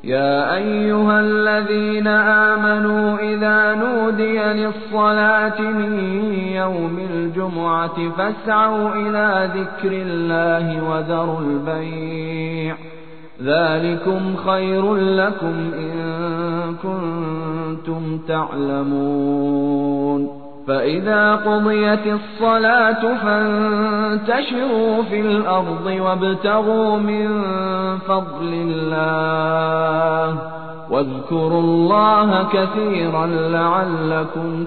يا أيها الذين آمنوا إذا نودي للصلاة من يوم الجمعة فاسعوا إلى ذكر الله وذروا البيع ذلكم خير لكم إن كنتم تعلمون فإذا قضيت الصلاة فانتشروا في الأرض وابتغوا من فضل الله واذكروا الله كثيرا لعلكم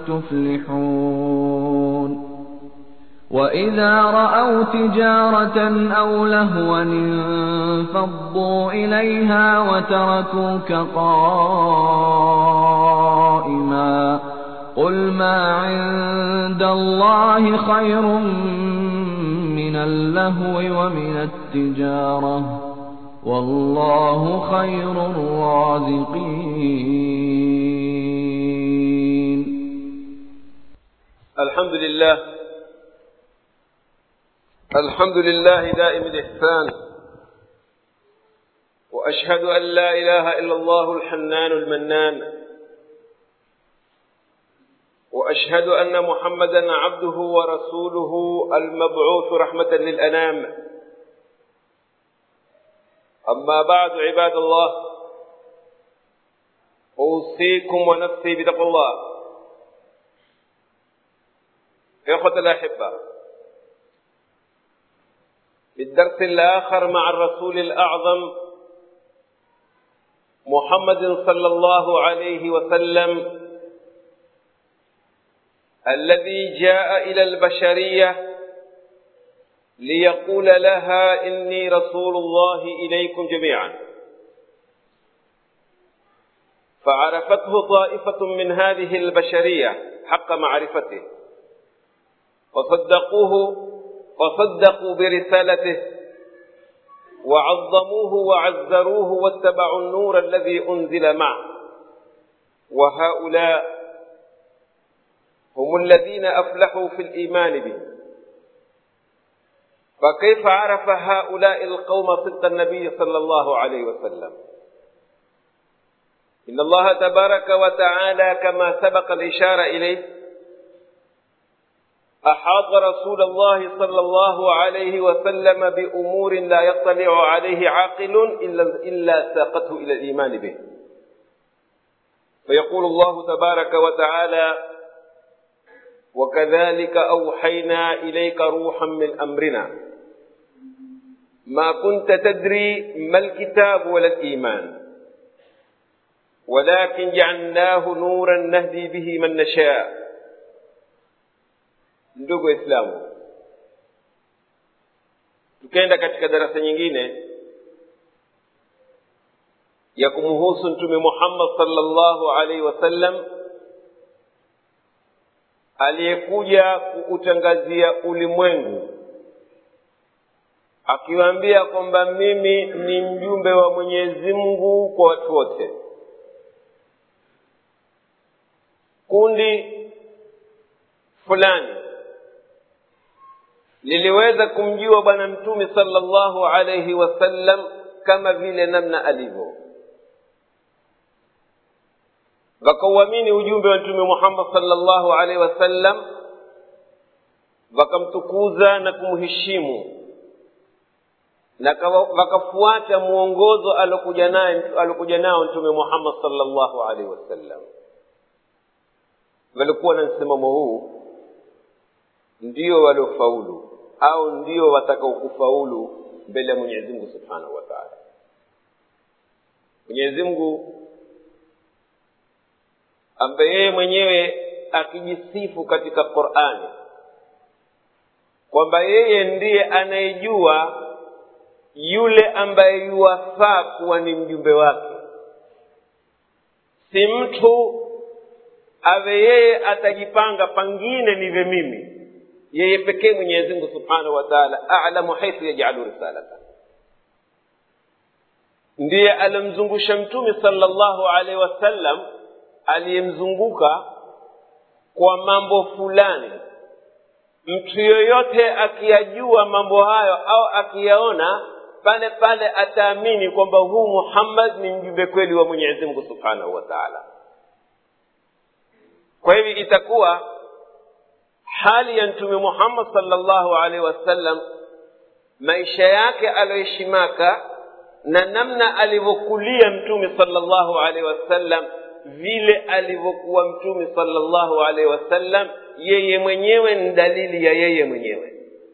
تفلحون وإذا رأوا تجارة أو لهوا انفضوا إليها وتركوك قائما قل ما عند الله خير من اللهو ومن التجارة والله خير الرازقين الحمد لله الحمد لله دائم الإحسان وأشهد أن لا إله إلا الله الحنان المنان وأشهد أن محمدا عبده ورسوله المبعوث رحمة للأنام أما بعد عباد الله أوصيكم ونفسي بتقوى الله إخوة الأحبة في الدرس الآخر مع الرسول الأعظم محمد صلى الله عليه وسلم الذي جاء إلى البشرية ليقول لها إني رسول الله إليكم جميعا فعرفته طائفة من هذه البشرية حق معرفته وصدقوه وصدقوا برسالته وعظموه وعزروه واتبعوا النور الذي أنزل معه وهؤلاء هم الذين أفلحوا في الإيمان به فكيف عرف هؤلاء القوم صدق النبي صلى الله عليه وسلم إن الله تبارك وتعالى كما سبق الإشارة إليه أحاط رسول الله صلى الله عليه وسلم بأمور لا يطلع عليه عاقل إلا, إلا ساقته إلى الإيمان به فيقول الله تبارك وتعالى وكذلك أوحينا إليك روحا من أمرنا ما كنت تدري ما الكتاب ولا الإيمان ولكن جعلناه نورا نهدي به من نشاء ndugu waislamu tukaenda katika darasa nyingine ya kumhusu mtume muhammad sallallahu alaihi wasallam aliyekuja kuutangazia ulimwengu akiwaambia kwamba mimi ni mjumbe wa mwenyezi mungu kwa watu wote kundi fulani liliweza kumjua bwana mtume sallallahu alaihi wasallam kama vile namna alivyo wakauamini ujumbe wa mtume muhammad sallallahu alaihi wasallam wakamtukuza na kumheshimu na wakafuata mwongozo alokuja naye alokuja nao mtume muhammad sallallahu alaihi wasallam walikuwa na msimamo huu ndio waliofaulu au ndio watakaokufaulu mbele ya mwenyezi mungu subhanahu wa taala mwenyezi mungu ambaye yeye mwenyewe akijisifu katika qurani kwamba yeye ndiye anayejua yule ambaye yuwafaa kuwa ni mjumbe wake si mtu awe yeye atajipanga pangine nive mimi yeye pekee mwenyezi mungu subhanahu wa taala alamu haithu yajalu risalata ndiye alimzungusha mtume sallallahu alaihi wasallam aliyemzunguka kwa mambo fulani mtu yoyote akiyajua mambo hayo au akiyaona pale pale ataamini kwamba huu muhammad ni mjumbe kweli wa mwenyezi mungu subhanahu wa taala kwa hivyo itakuwa hali ya mtume muhammad salllahu alaihi wasallam maisha yake aliyoishi maka na namna alivyokulia mtume salllahu alaihi wasallam vile alivyokuwa mtume salllahu alaihi wasallam yeye mwenyewe ni dalili ya yeye mwenyewe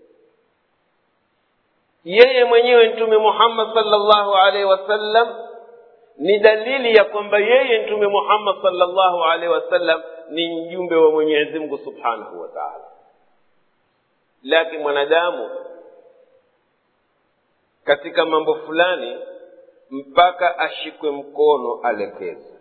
yeye mwenyewe mtume muhammad salllahu alaihi wasallam ni dalili ya kwamba yeye mtume muhammad salllahu alaihi wasallam ni mjumbe wa mwenyezi mungu subhanahu wa taala lakini mwanadamu katika mambo fulani mpaka ashikwe mkono alekezwe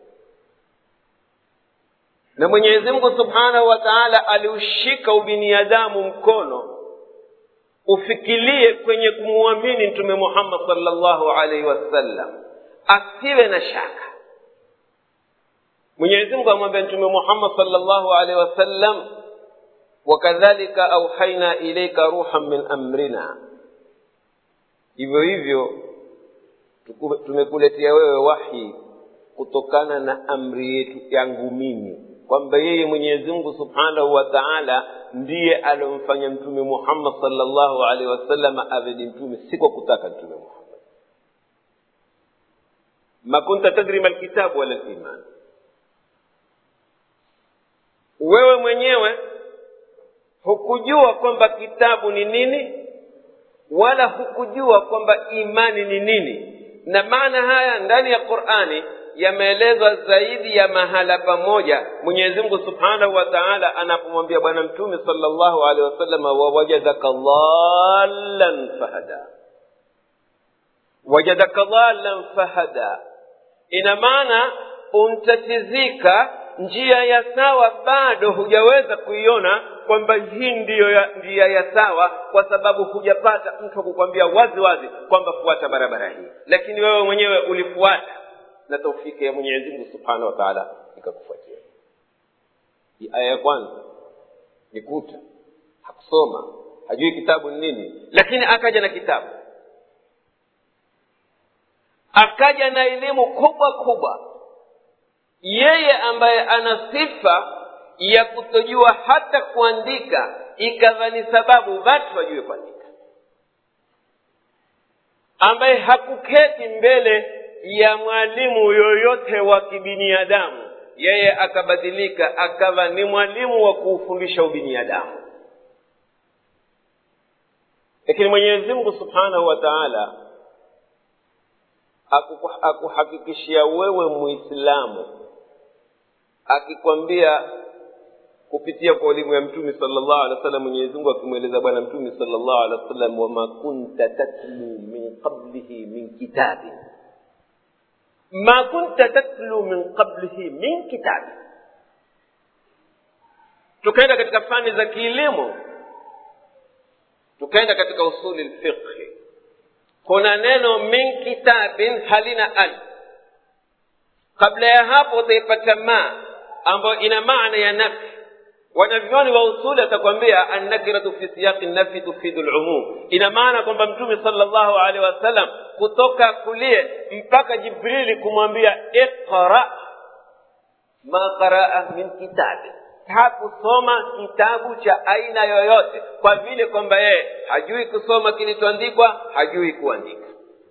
na mwenyezi mungu subhanahu wa taala aliushika ubiniadamu mkono ufikilie kwenye kumwamini mtume muhammad salllahu alaihi wasallam asiwe na shaka mwenyezi mungu amwambia mtume muhammad salllahu alaihi wasallam wakadhalika auhaina ilaika ruhan min amrina hivyo hivyo tumekuletea wewe wahi kutokana na amri yetu yangu mimi kwamba yeye mwenyezi mungu subhanahu wa taala ndiye aliomfanya mtume muhammad salllahu alaihi wasallam awe ni mtume si kwa kutaka mtume muhammad ma kunta tadri ma lkitabu wala liman wewe mwenyewe hukujua kwamba kitabu ni nini wala hukujua kwamba imani ni nini na maana haya ndani ya qurani yameelezwa zaidi ya mahala pamoja mwenyezi mungu subhanahu wa taala anapomwambia bwana mtume salllahu alehi wasalama wawajadaka dhalan fahada wajadaka dhalan fahada ina maana untatizika njia ya sawa bado hujaweza kuiona kwamba hii ndiyo ya, njia ya sawa kwa sababu hujapata mtu kukwambia wazi wazi kwamba fuata barabara hii lakini wewe mwenyewe ulifuata na taufiki ya mwenyezi mungu subhanahu wa taala ikakufuatia hii aya ya kwanza ni kuta hakusoma hajui kitabu ni nini lakini akaja na kitabu akaja na elimu kubwa kubwa yeye ambaye ana sifa ya kutojua hata kuandika ikawa ni sababu watu wajue kuandika ambaye hakuketi mbele ya mwalimu yoyote wa kibiniadamu yeye akabadilika akawa ni mwalimu wa kuufundisha ubiniadamu lakini mwenyezi mungu subhanahu wa taala akuhakikishia wewe muislamu akikwambia kupitia kwa elimu ya mtume salllahu alehi wa sallam mwenyezi mungu akimweleza bwana mtume salllahu alehi wa sallam wama kunta tatlu min qablihi min kitabin ma kunta tatlu min qablihi min kitabi tukaenda katika fani za kielimu tukaenda katika usuli lfiqhi kuna neno min kitabin halina al kabla ya hapo utaipata ma ambayo ina maana ya nafi wanavyoni wa usuli atakwambia annakiratu fi siyaqi nafi tufidu lumum ina maana kwamba mtume salllahu alehi wasallam kutoka kulie mpaka jibrili kumwambia iqra ma qaraa min kitabi hakusoma kitabu cha aina yoyote kwa vile kwamba yeye hajui kusoma kilichoandikwa hajui kuandika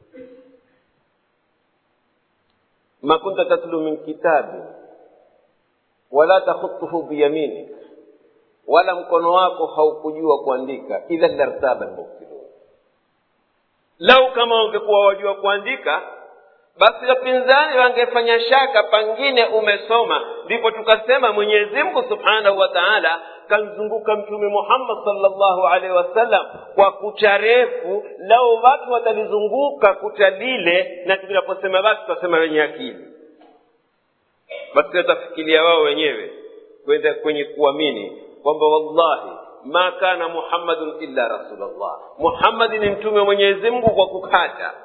ma kunta tatlu min kitabi wala takhutuhu biyaminik wala mkono wako haukujua kuandika idha lartaba lmubtilun lau kama ungekuwa wajua kuandika basi wapinzani wangefanya shaka pangine umesoma ndipo tukasema mwenyezi mungu subhanahu wa taala kamzunguka mtume muhammad salllahu alaihi wasallam kwa kucha refu lau watu watalizunguka kucha lile na tunaposema basi tutasema wenye akili basi watafikiria wao wenyewe kwenda kwenye kuamini kwamba wallahi ma kana muhammadun illa rasulllah muhammadi ni mtume wa mwenyezi mungu kwa kukata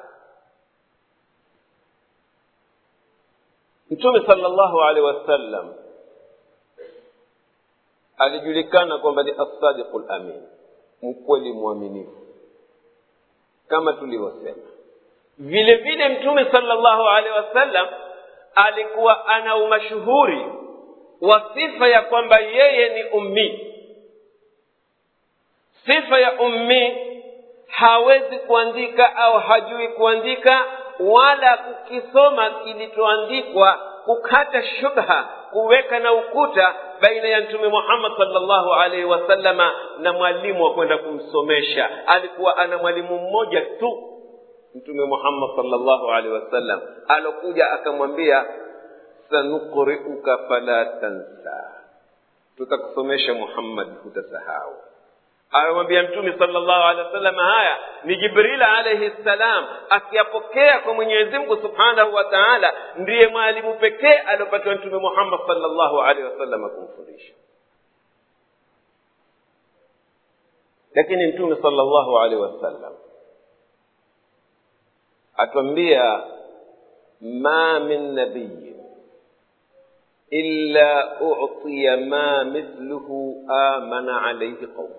mtume salllahu alehi wasallam alijulikana kwamba ni assadiqu lamin mkweli mwaminifu kama tulivyosema vile vile mtume sallallahu alaihi wasallam alikuwa ana umashuhuri wa sifa ya kwamba yeye ni ummi sifa ya ummi hawezi kuandika au hajui kuandika wala kukisoma kilichoandikwa kukata shubha kuweka na ukuta baina ya mtume muhammad salllahu alaihi wasallama na mwalimu wa kwenda kumsomesha alikuwa ana mwalimu mmoja tu mtume muhammad salllahu alaihi wasallam alokuja akamwambia sanukriuka fala tansa tutakusomesha muhammad hutasahau amemwambia mtume salllahu alehi wasallam haya ni jibril alaihi ssalam akiyapokea kwa mwenyezi mungu subhanahu wa taala ndiye mwalimu pekee aliopatiwa mtume muhammad salllahu alehi wasallam kumfundisha lakini mtume salllahu alehi wasallam atwambia ma min nabiyin illa utiya ma mithluhu amana alaihi qaumu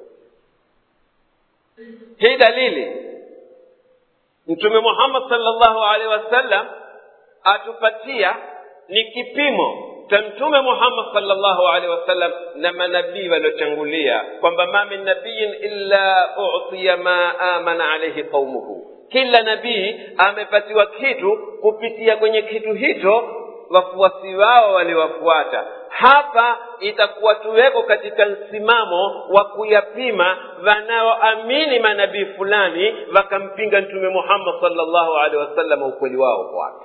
hii dalili mtume muhammad salllahu alaihi wasallam atupatia ni kipimo cha mtume muhammad salllahu alaihi wasallam na manabii waliotangulia kwamba ma min nabiyin illa utiya ma amana alaihi qaumuhu kila nabii amepatiwa kitu kupitia kwenye kitu hicho wafuasi wao waliwafuata hapa itakuwa tuweko katika msimamo wa kuyapima wanaoamini manabii fulani wakampinga mtume muhammad salllahu alehi wasallam ukweli wao kwake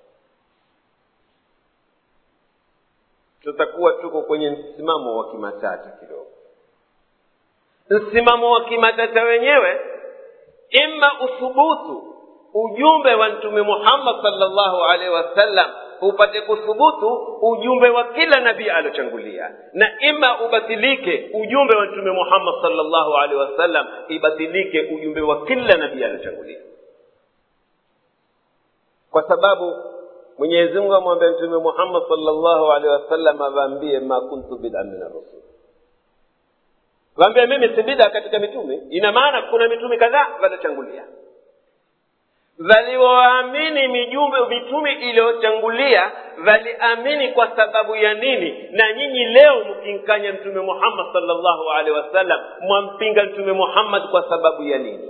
tutakuwa tuko kwenye msimamo wa kimatata kidogo msimamo wa kimatata wenyewe ima uthubutu ujumbe wa mtume muhammad salllahu alaihi wasallam upate kuthubutu ujumbe wa kila nabii aliochangulia na ima ubatilike ujumbe wa mtume muhammad salllahu alaihi wasallam ibatilike ujumbe wa kila nabii aliochangulia kwa sababu mwenyezi mungu amwambia mtume muhammad salllahu alaihi wasallam awaambie ma kuntu bida min arrusul waambia mimi si bida katika mitume ina maana kuna mitume kadhaa waliochangulia walioamini mijumbe mitume iliyochangulia waliamini kwa sababu ya nini na nyinyi leo mkinkanya mtume muhammad salllahu alehi wasallam mwampinga mtume muhammad kwa sababu ya nini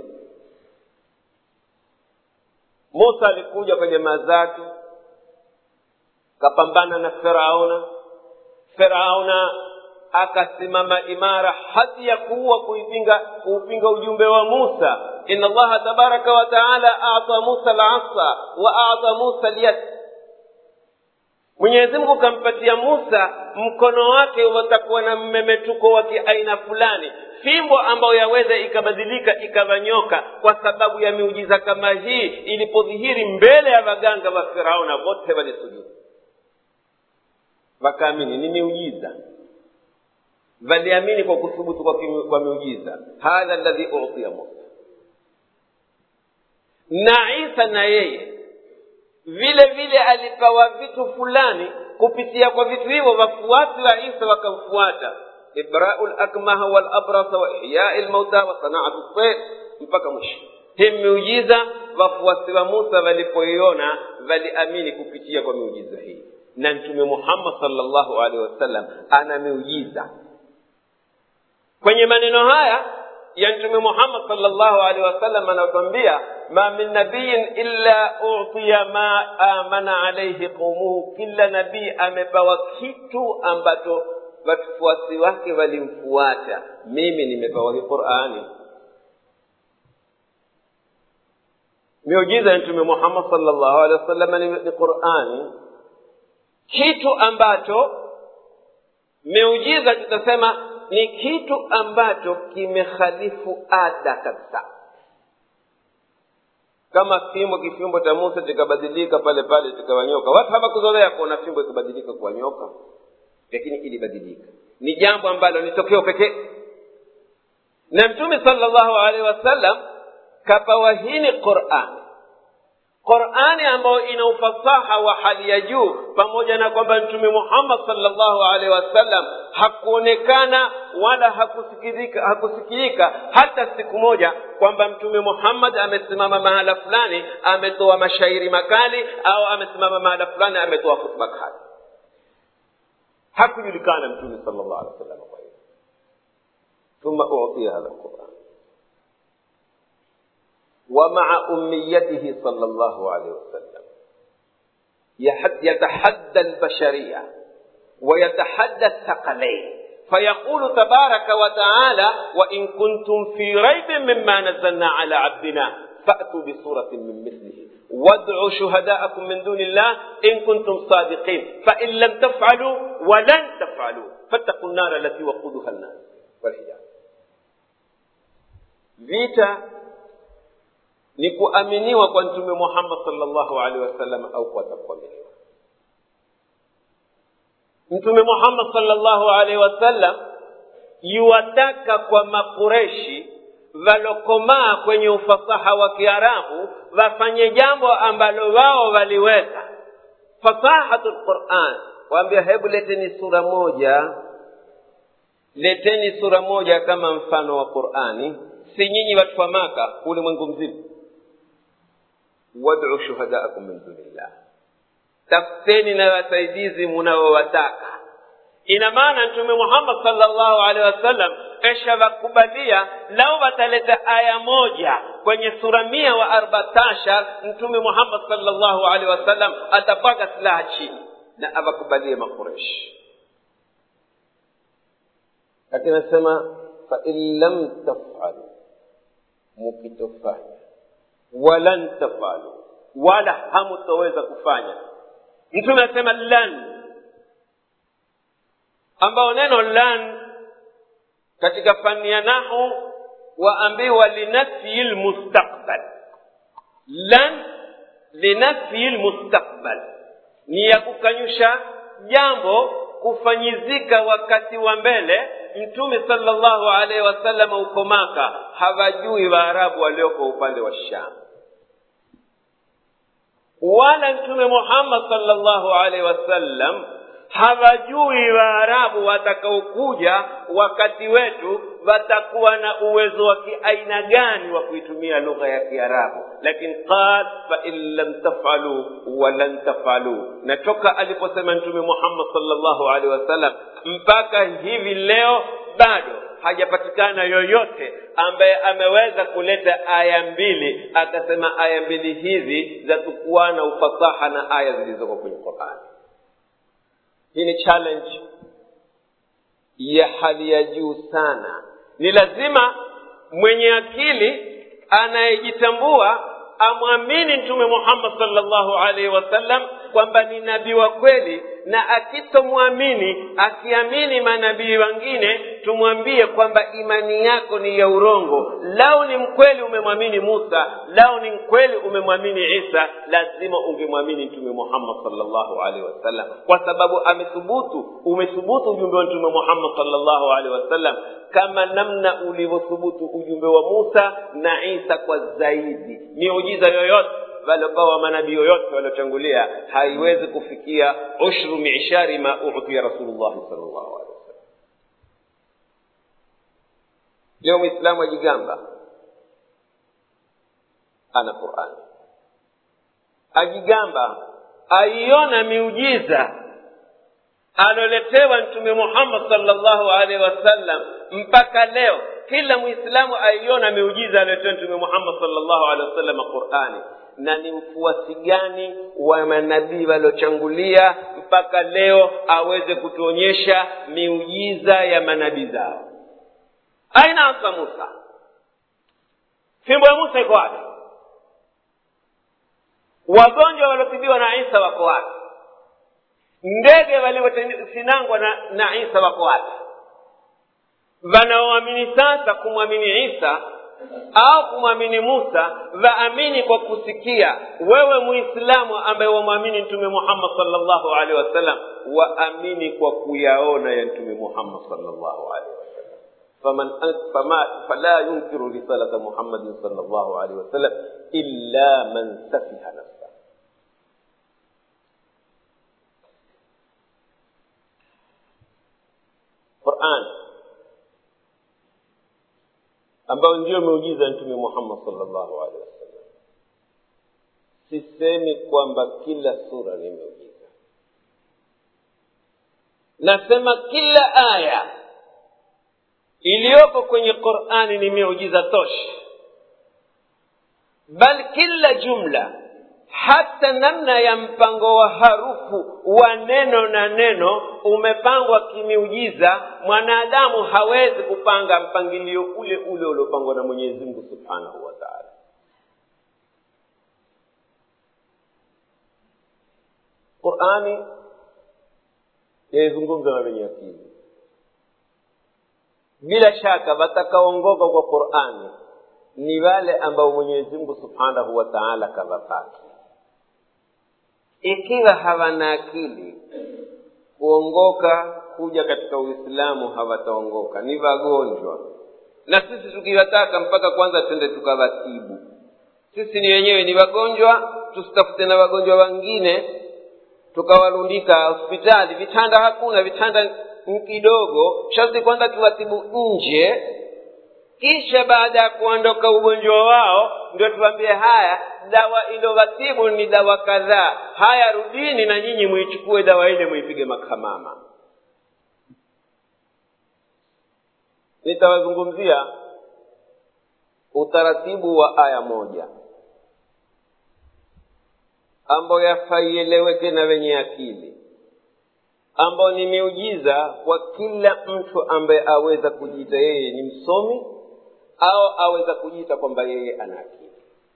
musa alikuja kwa jamaa zake kapambana na firauna firauna akasimama imara hadi ya kuua kuipinga kuupinga ujumbe wa musa ina allaha tabaraka wa taala ata musa lasa wa ata musa lyad mwenyezi mungu kampatia musa mkono wake watakuwa na mmemetuko wa kiaina fulani fimbo ambayo yaweza ikabadilika ikavanyoka kwa sababu ya miujiza kama hii ilipodhihiri mbele ya waganga wa firauna wote walisujudu wakaamini ni miujiza waliamini kwa kuthubutu kwa, kwa miujiza hadha ladhi utiya musa na isa na yeye vile vile alipewa vitu fulani kupitia kwa vitu hivyo wafuasi wa isa wakamfuata ibrau lakmaha walabrasa wa ihyai lmauta wa sanaatu ltair mpaka mwisho hii miujiza wafuasi wa musa walipoiona waliamini kupitia kwa miujiza hii na mtume muhammad salllahu alehi wasallam ana miujiza kwenye maneno haya ya mtume muhammad salllahu alehi wasallam anatwambia ma min nabiyin illa utiya ma amana alaihi qaumuhu kila nabii amepewa kitu ambacho wafuasi wake walimfuata mimi nimepewa hii qurani miujiza ya mtume muhammad salllahu alehi wasallam ni, ni qurani kitu ambacho miujiza tutasema ni kitu ambacho kimekhalifu ada kabisa kama fimbo kifimbo cha musa kikabadilika pale pale kikawanyoka watu hawakuzoea kuona fimbo ikibadilika kuwa nyoka lakini ilibadilika ni jambo ambalo ni tokeo pekee na mtume salllahu alaihi wasallam kapawa hini qurani qurani ambayo ina ufasaha wa hali ya juu pamoja na kwamba mtume muhammad salllahu alaihi wasallam hakuonekana wala hakusikilika hakusikilika hata siku moja kwamba mtume muhammad amesimama mahala fulani ametoa mashairi makali au amesimama mahala fulani ametoa khutba kali hakujulikana mtume sala llahu alehi wa sallam kwa hiyo ثم أعطي هذا القرآن ومع أميته صلى الله عليه وسلم يتحدى البشرية ويتحدى الثقلين فيقول تبارك وتعالى وإن كنتم في ريب مما نزلنا على عبدنا فأتوا بصورة من مثله وادعوا شهداءكم من دون الله إن كنتم صادقين فإن لم تفعلوا ولن تفعلوا فاتقوا النار التي وقودها الناس والحجارة vita ni kuaminiwa kwa mtume muhammad salllahu alehi wasallam au kuwatakuaminiwa mtume muhammad salllahu alaihi wasallam yuwataka kwa makureshi valokomaa kwenye ufasaha wa kiarabu wafanye jambo ambalo wao waliweza fasahatu lquran waambia hebu leteni sura moja leteni sura moja kama mfano wa qurani si nyinyi watu wa maka ulimwengu mzima wadu shuhadaakum min dunillah tafuteni na wasaidizi munaowataka ina maana mtume muhammad salllahu alehi wasallam esha wakubalia lau wataleta aya moja kwenye sura mia wa arbatashar mtume muhammad salllahu alehi wasallam atapaka silaha chini na awakubalie makureshi lakini anasema fain lam tafalu mukitofanya walan tafalu wala hamutoweza kufanya mtume anasema lan ambao neno lan katika fani ya nahu waambiwa linafyi lmustakbal lan linafyi lmustakbal ni ya kukanyusha jambo kufanyizika wakati wa mbele mtume salllahu alaihi wasallam uko maka hawajui waarabu walioko upande wa sham wala mtume muhammad salllahu alaihi wasallam hawajui waarabu watakaokuja wakati wetu watakuwa na uwezo wa kiaina gani wa kuitumia lugha ya kiarabu lakini qal fain lam tafalu walan tafalu na toka aliposema mtume muhammad salllahu alehi wasallam mpaka hivi leo bado hajapatikana yoyote ambaye ameweza kuleta aya mbili akasema aya mbili hizi zatukuwa na ufasaha na aya zilizoko kwenye qurani hii ni challenge ya hali ya juu sana ni lazima mwenye akili anayejitambua amwamini mtume muhammad salllahu alaihi wasallam kwamba ni nabii wa kweli na akitomwamini akiamini manabii wengine tumwambie kwamba imani yako ni ya urongo lau ni mkweli umemwamini musa lau ni mkweli umemwamini isa lazima ungemwamini mtume muhammad salllahu alaihi wasallam kwa sababu amethubutu umethubutu ujumbe wa mtume muhammad salllahu alaihi wasallam kama namna ulivyothubutu ujumbe wa musa na isa kwa zaidi miujiza yoyote waliopewa manabii yoyote waliotangulia haiwezi kufikia ushru mishari ma utia rasulullahi salllahu alehi wasallam leo mwislamu ajigamba ana qurani ajigamba aiona miujiza aloletewa mtume muhammad salllahu alaihi wasallam mpaka leo kila mwislamu aiona miujiza aliyotoa mtume muhammad salllahu alehi wasallam qurani na ni mfuasi gani wa manabii waliochangulia mpaka leo aweze kutuonyesha miujiza ya manabii zao aina asa musa fimbo ya musa iko wapi wagonjwa waliotibiwa na isa wako wapi ndege waliosinangwa na, na isa wako wapi wanaoamini sasa kumwamini isa au kumwamini musa waamini kwa kusikia wewe muislamu ambaye wamwamini mtume muhammad salllahu alehi wasallam waamini kwa kuyaona ya mtume muhammad salllahu alehi wasallam faman fama fala yunkiru risalata muhammadin salllahu alehi wasallam illa man safiha nafsa quran ambayo ndiyo miujiza ya mtume muhammad salllahu alehi wasallam sisemi kwamba kila sura ni miujiza nasema kila aya iliyoko kwenye qurani ni miujiza tosha bal kila jumla hata namna ya mpango wa harufu wa neno na neno umepangwa kimiujiza mwanadamu hawezi kupanga mpangilio ule ule uliopangwa na mwenyezi mungu subhanahu wa taala qurani yaizungumza na wenye akili bila shaka watakaongoka kwa qurani ni wale ambao mwenyezi mungu subhanahu wa taala kawapaki ikiwa hawana akili kuongoka kuja katika uislamu hawataongoka ni wagonjwa na sisi tukiwataka mpaka kwanza twende tukawatibu sisi ni wenyewe ni wagonjwa tusitafute na wagonjwa wengine tukawalundika hospitali vitanda hakuna vitanda kidogo sharti kwanza tuwatibu nje kisha baada ya kuondoka ugonjwa wao ndio tuambie haya dawa ilowatibu ni dawa kadhaa haya rudini na nyinyi muichukue dawa ile muipige makamama nitawazungumzia utaratibu wa aya moja ambayo yafaieleweke na wenye akili ambao ni miujiza kwa kila mtu ambaye aweza kujiita yeye ni msomi au aweza kujiita kwamba yeye ana akili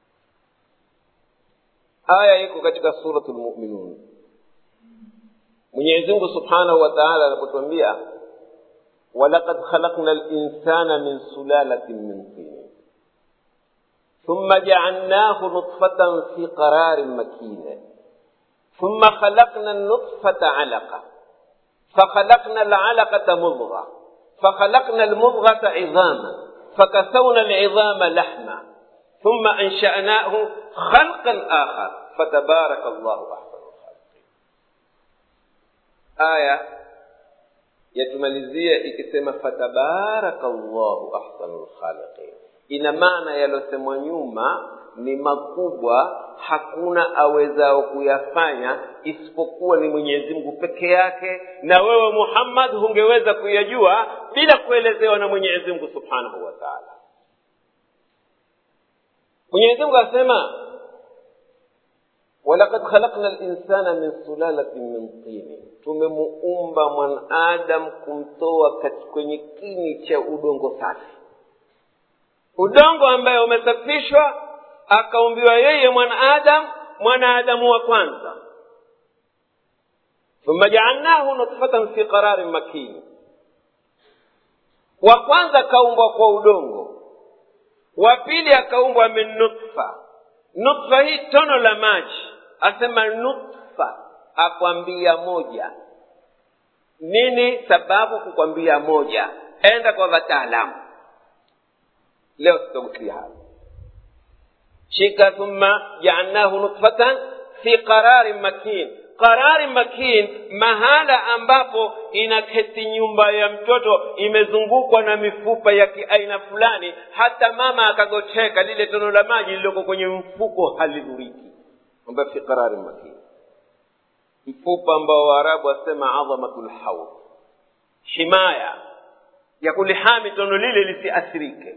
aya iko katika suratu lmuminun mwenyezimngu subhanahu wa taala anapotuambia walaqad khalaqna linsana min sulalatin min tin ثم جعلناه نطفة في قرار مكين ثم خلقنا النطفة علقة فخلقنا العلقة مضغة فخلقنا المضغة عظاما فكسونا العظام لحما ثم أنشأناه خلقا آخر فتبارك الله أحسن الخالقين آية yatumalizia ikisema fatabaraka llahu ahsanu lkhaliqin ina maana yaliyosemwa nyuma ni makubwa hakuna awezao kuyafanya isipokuwa ni mwenyezi mungu peke yake na wewe muhammad hungeweza kuyajua bila kuelezewa na mwenyezi mungu subhanahu wa taala mwenyezi mungu asema walakad khalakna linsana min sulalatin min tini tumemuumba mwanadamu kumtoa kwenye kini cha udongo safi udongo ambaye umesafishwa akaumbiwa yeye mwanaadamu mwanaadamu wa kwanza thumma jaalnahu nutfatan fi qararin makini wa kwanza akaumbwa kwa udongo wa pili akaumbwa min nutfa nutfa hii tono la maji asema nutfa akwambia moja nini sababu kukwambia moja enda kwa wataalamu leo tutagusia hapa shika thumma jaalnahu nutfatan fi qararin makin qarari makin mahala ambapo inaketi nyumba ya mtoto imezungukwa na mifupa ya kiaina fulani hata mama akagocheka lile tono la maji lililoko kwenye mfuko halidhuriki ambayo fi qarari makin mfupa ambao waarabu wasema adhamatu lhaud himaya ya kulihami tono lile lisiathirike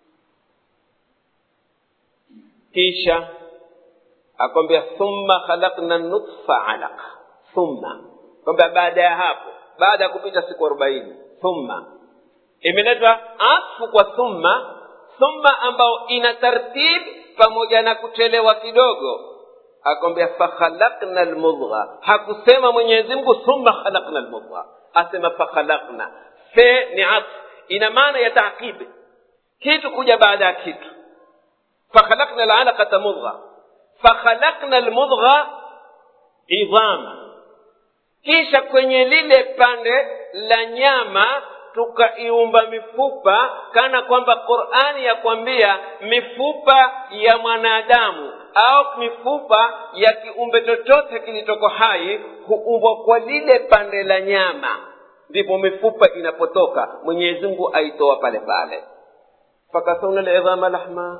kisha akwambia thumma khalaqna nutfa alaqa thumma kwamba baada ya hapo baada ya kupita siku arobaini thumma imeletwa afu kwa thumma thumma ambao ina tartib pamoja na kuchelewa kidogo akwambia fakhalakna lmudgha hakusema mwenyezi mungu thumma khalakna lmudgha asema fakhalakna fe ni atf ina maana ya taqibi kitu kuja baada ya kitu fakhalakna lalaqata mudgha fakhalakna lmudgha idhama kisha kwenye lile pande la nyama tukaiumba mifupa kana kwamba qurani yakwambia mifupa ya mwanadamu au mifupa ya kiumbe chochote kilitoko hai huumbwa kwa lile pande la nyama ndipo mifupa inapotoka mwenyezi mungu aitoa pale pale fakasawna lidhama lahma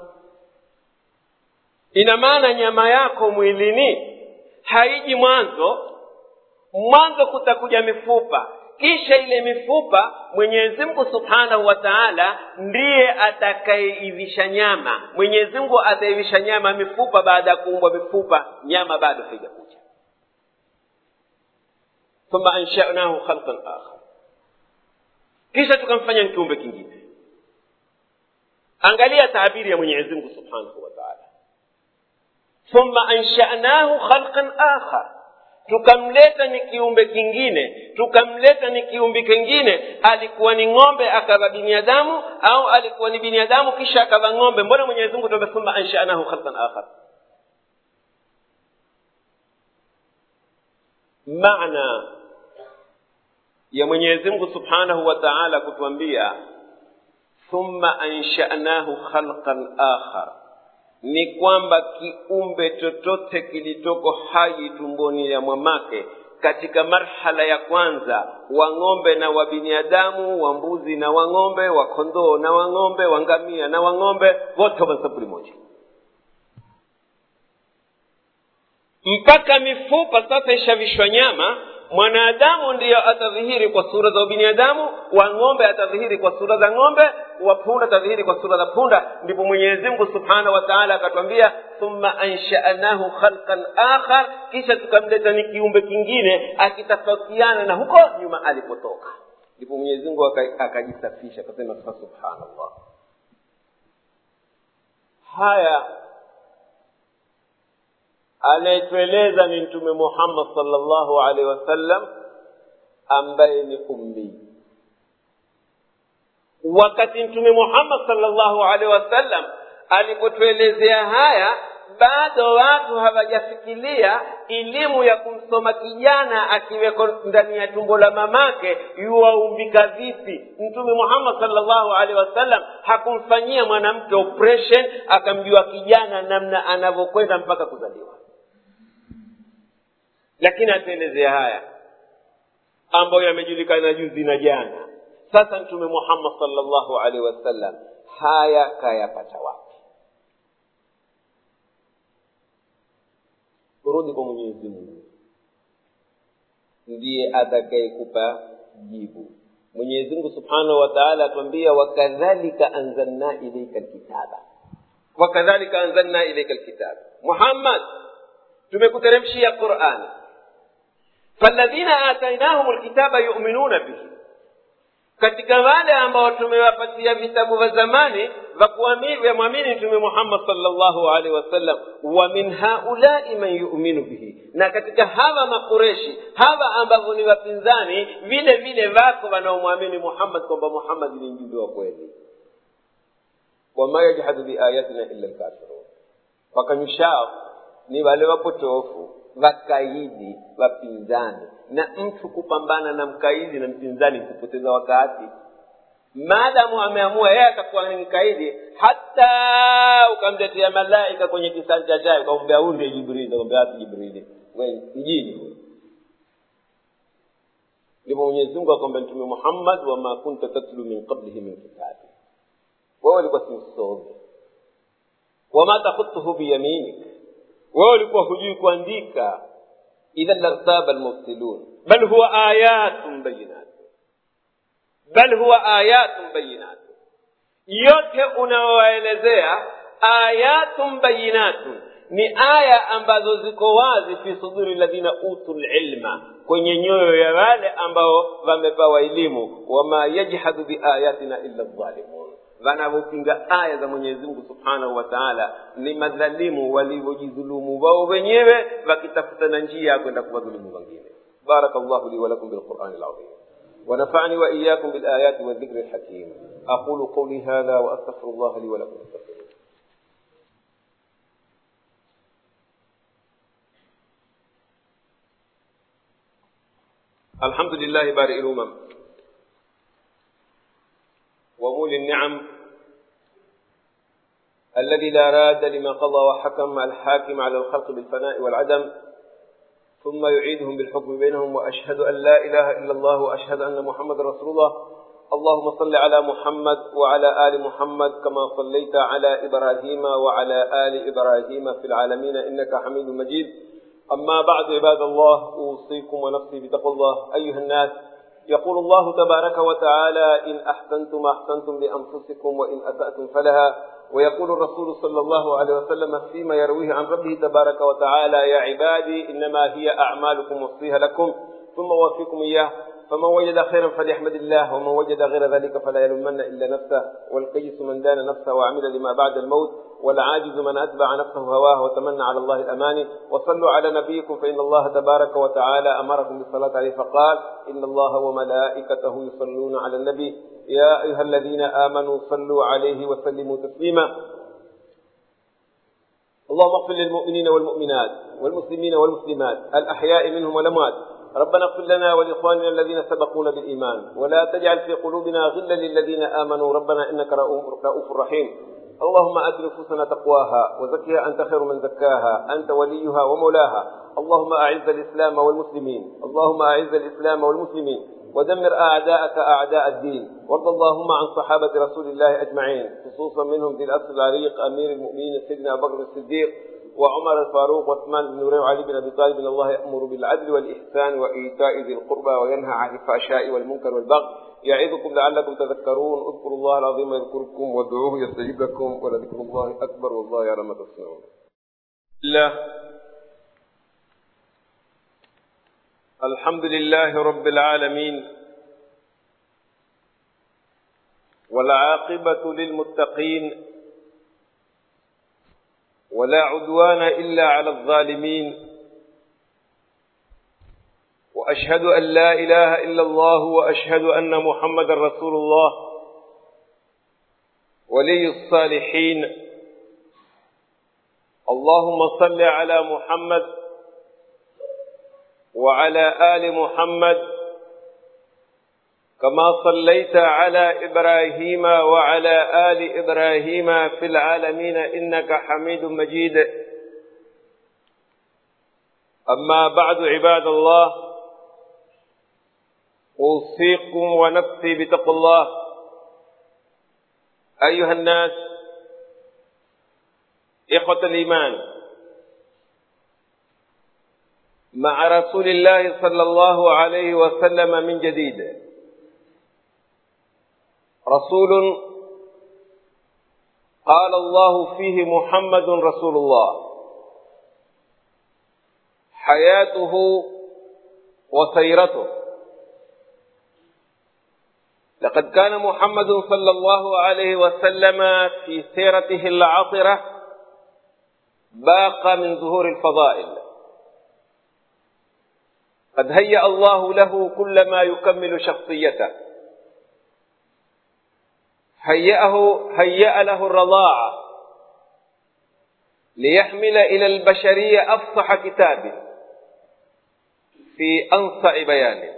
ina maana nyama yako mwilini haiji mwanzo mwanzo kutakuja mifupa kisha ile mifupa mwenyezi mungu subhanahu wa taala ndiye atakayeivisha nyama mwenyezi mungu ataivisha nyama mifupa baada ya kuumbwa mifupa nyama bado haijakuja thumma anshanahu khalqan akhar kisha tukamfanya ni kiumbe kingine angalia taabiri ya mwenyezi mungu subhanahu wa taala thumma anshanahu khalqan akhar tukamleta ni kiumbe kingine tukamleta ni kiumbe kingine alikuwa ni ng'ombe akawa binadamu au alikuwa ni binadamu kisha akawa ng'ombe mbona mwenyezi mungu tuambia thumma anshanahu khalqan akhar maana ya mwenyezi mungu subhanahu wa taala kutuambia thumma anshanahu khalqan akhar ni kwamba kiumbe chochote kilitoko hai tumboni ya mwamake katika marhala ya kwanza wa ng'ombe na wa binadamu wa mbuzi na wa ng'ombe wa kondoo na wa ng'ombe wa ngamia na wa ng'ombe wote wa sampuli moja mpaka mifupa sasa ishavishwa nyama mwanadamu ndiyo atadhihiri kwa sura za binadamu wa ng'ombe atadhihiri kwa sura za ng'ombe wa punda atadhihiri kwa sura za punda ndipo mwenyezi mungu subhanahu wa taala akatwambia thumma anshanahu khalqan akhar kisha tukamleta ni kiumbe kingine akitofautiana na huko nyuma alipotoka ndipo mwenyezi mungu akajisafisha akasema subhanallah haya anayetueleza ni mtume muhammad salllahu alaihi wasallam ambaye ni ummii wakati mtume muhammad salllahu alaihi wasallam alipotuelezea haya bado watu hawajafikiria elimu ya kumsoma kijana akiweko ndani ya tumbo la mamake yuwaumbika vipi mtume muhammad salllahu alaihi wasallam hakumfanyia mwanamke operation akamjua kijana namna anavyokwenda mpaka kuzaliwa lakini atuelezea haya ambayo yamejulikana juzi na jana sasa mtume muhammad salllahu alaihi wasallam haya kayapata wapi rudi kwa mwenyezi mungu ndiye atakayekupa jibu mwenyezi mungu subhanahu wa taala atuambia wakadhalika anzalna ilaika lkitaba wakadhalika anzalna ilaika lkitaba muhammad tumekuteremshia qurani faladhina atainahum lkitaba yuminuna bihi katika wale ambao tumewapatia vitabu vya zamani vya mwamini mtume muhammad salllahu alaihi wasallam wa min haulai man yuminu bihi na katika hawa makureshi hawa ambavyo ni wapinzani vile vile wako wanaomwamini muhammad kwamba muhammad ni mjumbe wa kweli wama yajhadu biayatina illa lkafirun wakanyushao ni wale wapotofu wakaidi wapinzani na mtu kupambana na mkaidi na mpinzani kupoteza wakati maadamu ameamua yeye atakuwa ni mkaidi hata ukamletea malaika kwenye kisanja chake ukamwambia huyu ndiye jibrili ukamwambia wapi jibrili we mjini huyo ndipo mwenyezi mungu akwambia mtume muhammad wama kunta tatlu min qablihi min kitabi wewe ulikuwa si msomi wama takhutuhu biyaminik wewe ulikuwa hujui kuandika idhan lartaba almubtilun bal huwa ayatun bayinat bal huwa ayatun bayinat yote unaowaelezea ayatun bayinatun ni aya ambazo ziko wazi fi suduri ladhina utu lilma kwenye nyoyo ya wale ambao wamepawa elimu wama yajhadu biayatina illa dhalimun wanavyopinga aya za mwenyezi mungu subhanahu wa taala ni madhalimu walivyojidhulumu wao wenyewe wakitafuta na njia ya kwenda kuwadhulumu wengine بارك الله لي ولكم بالقرآن العظيم ونفعني وإياكم بالآيات والذكر الحكيم أقول قولي هذا وأستغفر الله لي ولكم استغفروه الحمد لله بارئ الأمم ومولي النعم الذي لا راد لما قضى وحكم الحاكم على الخلق بالفناء والعدم ثم يعيدهم بالحكم بينهم وأشهد أن لا إله إلا الله وأشهد أن محمد رسول الله اللهم صل على محمد وعلى آل محمد كما صليت على إبراهيم وعلى آل إبراهيم في العالمين إنك حميد مجيد أما بعد عباد الله أوصيكم ونفسي بتقوى الله أيها الناس يقول الله تبارك وتعالى إن أحسنتم أحسنتم لأنفسكم وإن أسأتم فلها ويقول الرسول صلى الله عليه وسلم فيما يرويه عن ربه تبارك وتعالى يا عبادي إنما هي أعمالكم وصيها لكم ثم وفيكم إياه فمن وجد خيرا فليحمد الله ومن وجد غير ذلك فلا يلومن إلا نفسه والقيس من دان نفسه وعمل لما بعد الموت والعاجز من أتبع نفسه هواه وتمنى على الله الأماني وصلوا على نبيكم فإن الله تبارك وتعالى أمركم بالصلاة عليه فقال إن الله وملائكته يصلون على النبي يا أيها الذين آمنوا صلوا عليه وسلموا تسليما اللهم اغفر للمؤمنين والمؤمنات والمسلمين والمسلمات الأحياء منهم والأموات ربنا اغفر لنا ولإخواننا الذين سبقونا بالإيمان ولا تجعل في قلوبنا غلا للذين آمنوا ربنا إنك رؤوف رحيم اللهم آت نفوسنا تقواها وزكها أنت خير من زكاها أنت وليها ومولاها اللهم أعز الإسلام والمسلمين اللهم أعز الإسلام والمسلمين ودمر أعداءك أعداء الدين وارض اللهم عن صحابة رسول الله أجمعين خصوصا منهم ذي الأسر العريق أمير المؤمنين سيدنا أبو بكر الصديق وعمر الفاروق وعثمان بن نورين وعلي بن ابي طالب ان الله يامر بالعدل والاحسان وايتاء ذي القربى وينهى عن الفحشاء والمنكر والبغي يعظكم لعلكم تذكرون اذكروا الله العظيم يذكركم وادعوه يستجيب لكم ولذكر الله اكبر والله يعلم ما تصنعون. الله الحمد لله رب العالمين والعاقبة للمتقين ولا عدوان إلا على الظالمين وأشهد أن لا إله إلا الله وأشهد أن محمد رسول الله ولي الصالحين اللهم صل على محمد وعلى آل محمد كما صليت على إبراهيم وعلى آل إبراهيم في العالمين إنك حميد مجيد أما بعد عباد الله أوصيكم ونفسي بتقوى الله أيها الناس إخوة الإيمان مع رسول الله صلى الله عليه وسلم من جديد رسول قال الله فيه محمد رسول الله حياته وسيرته لقد كان محمد صلى الله عليه وسلم في سيرته العطرة باق من ظهور الفضائل قد هيأ الله له كل ما يكمل شخصيته هيأه هيأ له الرضاعة ليحمل إلى البشرية أفصح كتاب في أنصع بيانه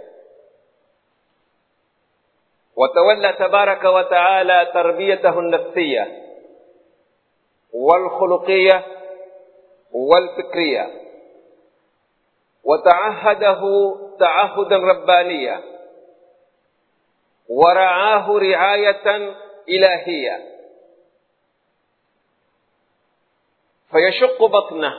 وتولى تبارك وتعالى تربيته النفسية والخلقية والفكرية وتعهده تعهدا ربانيا ورعاه رعاية إلهية فيشق بطنه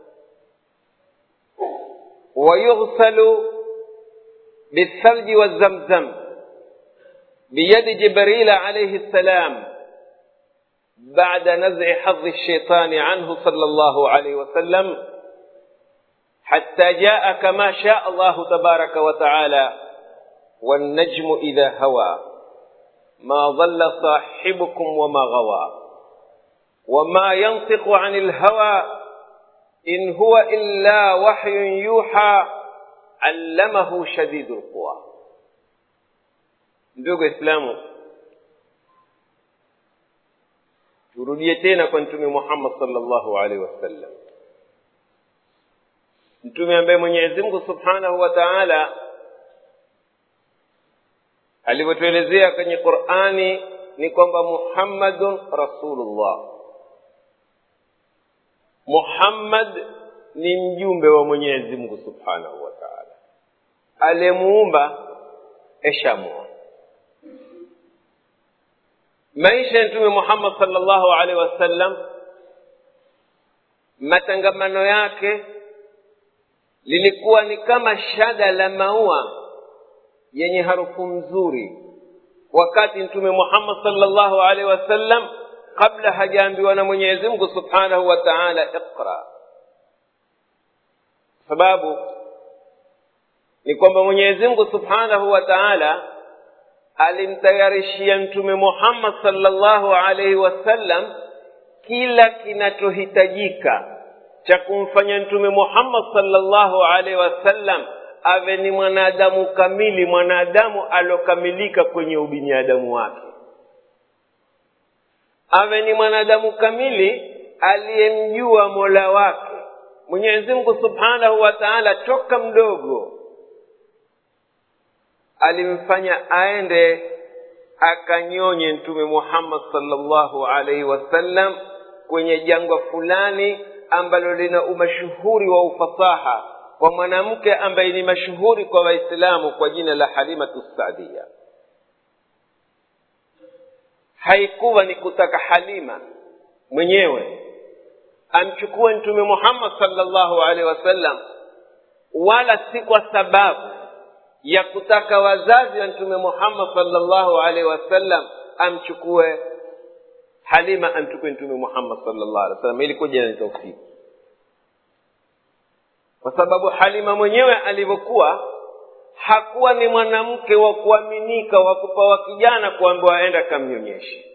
ويغسل بالثلج والزمزم بيد جبريل عليه السلام بعد نزع حظ الشيطان عنه صلى الله عليه وسلم حتى جاء كما شاء الله تبارك وتعالى والنجم إذا هوى ما ضل صاحبكم وما غوى وما ينطق عن الهوى إن هو إلا وحي يوحى علمه شديد القوى ndugu islamu turudie tena kwa mtume muhammad salllahu alaihi wasallam mtume ambaye mwenyezi mungu subhanahu wa taala alivyotuelezea kwenye qurani ni kwamba muhammadun rasulullah muhammad ni mjumbe wa mwenyezi mungu subhanahu wa taala aliyemuumba eshamua maisha ya mtume muhammad salllahu alaihi wasallam matangamano yake lilikuwa ni kama shada la maua yenye harufu nzuri wakati mtume muhammad salllahu alaihi wasallam kabla hajaambiwa na mwenyezi mungu subhanahu wa taala iqra sababu ni kwamba mwenyezi mungu subhanahu wa taala alimtayarishia mtume muhammad salllahu alaihi wasallam kila kinachohitajika cha kumfanya mtume muhammad salllahu alaihi wasallam awe ni mwanadamu kamili mwanadamu aliokamilika kwenye ubinadamu wake awe ni mwanadamu kamili aliyemjua mola wake mwenyezi mungu subhanahu wa taala toka mdogo alimfanya aende akanyonye mtume muhammad salllahu alaihi wasallam kwenye jangwa fulani ambalo lina umashuhuri wa ufasaha kwa mwanamke ambaye ni mashuhuri kwa waislamu kwa jina la halimatu sadia haikuwa ni kutaka halima mwenyewe amchukue mtume muhammad salllahu alaihi wasallam wala si kwa sababu ya kutaka wazazi wa mtume muhammad salllahu alaihi wasallam amchukue halima amchukue mtume muhammad salllahu alaihi wasallam ilikuja ni taufiki kwa sababu halima mwenyewe alivyokuwa hakuwa ni mwanamke wa kuaminika wa kupawa kijana kuambiwa aenda akamnyonyeshe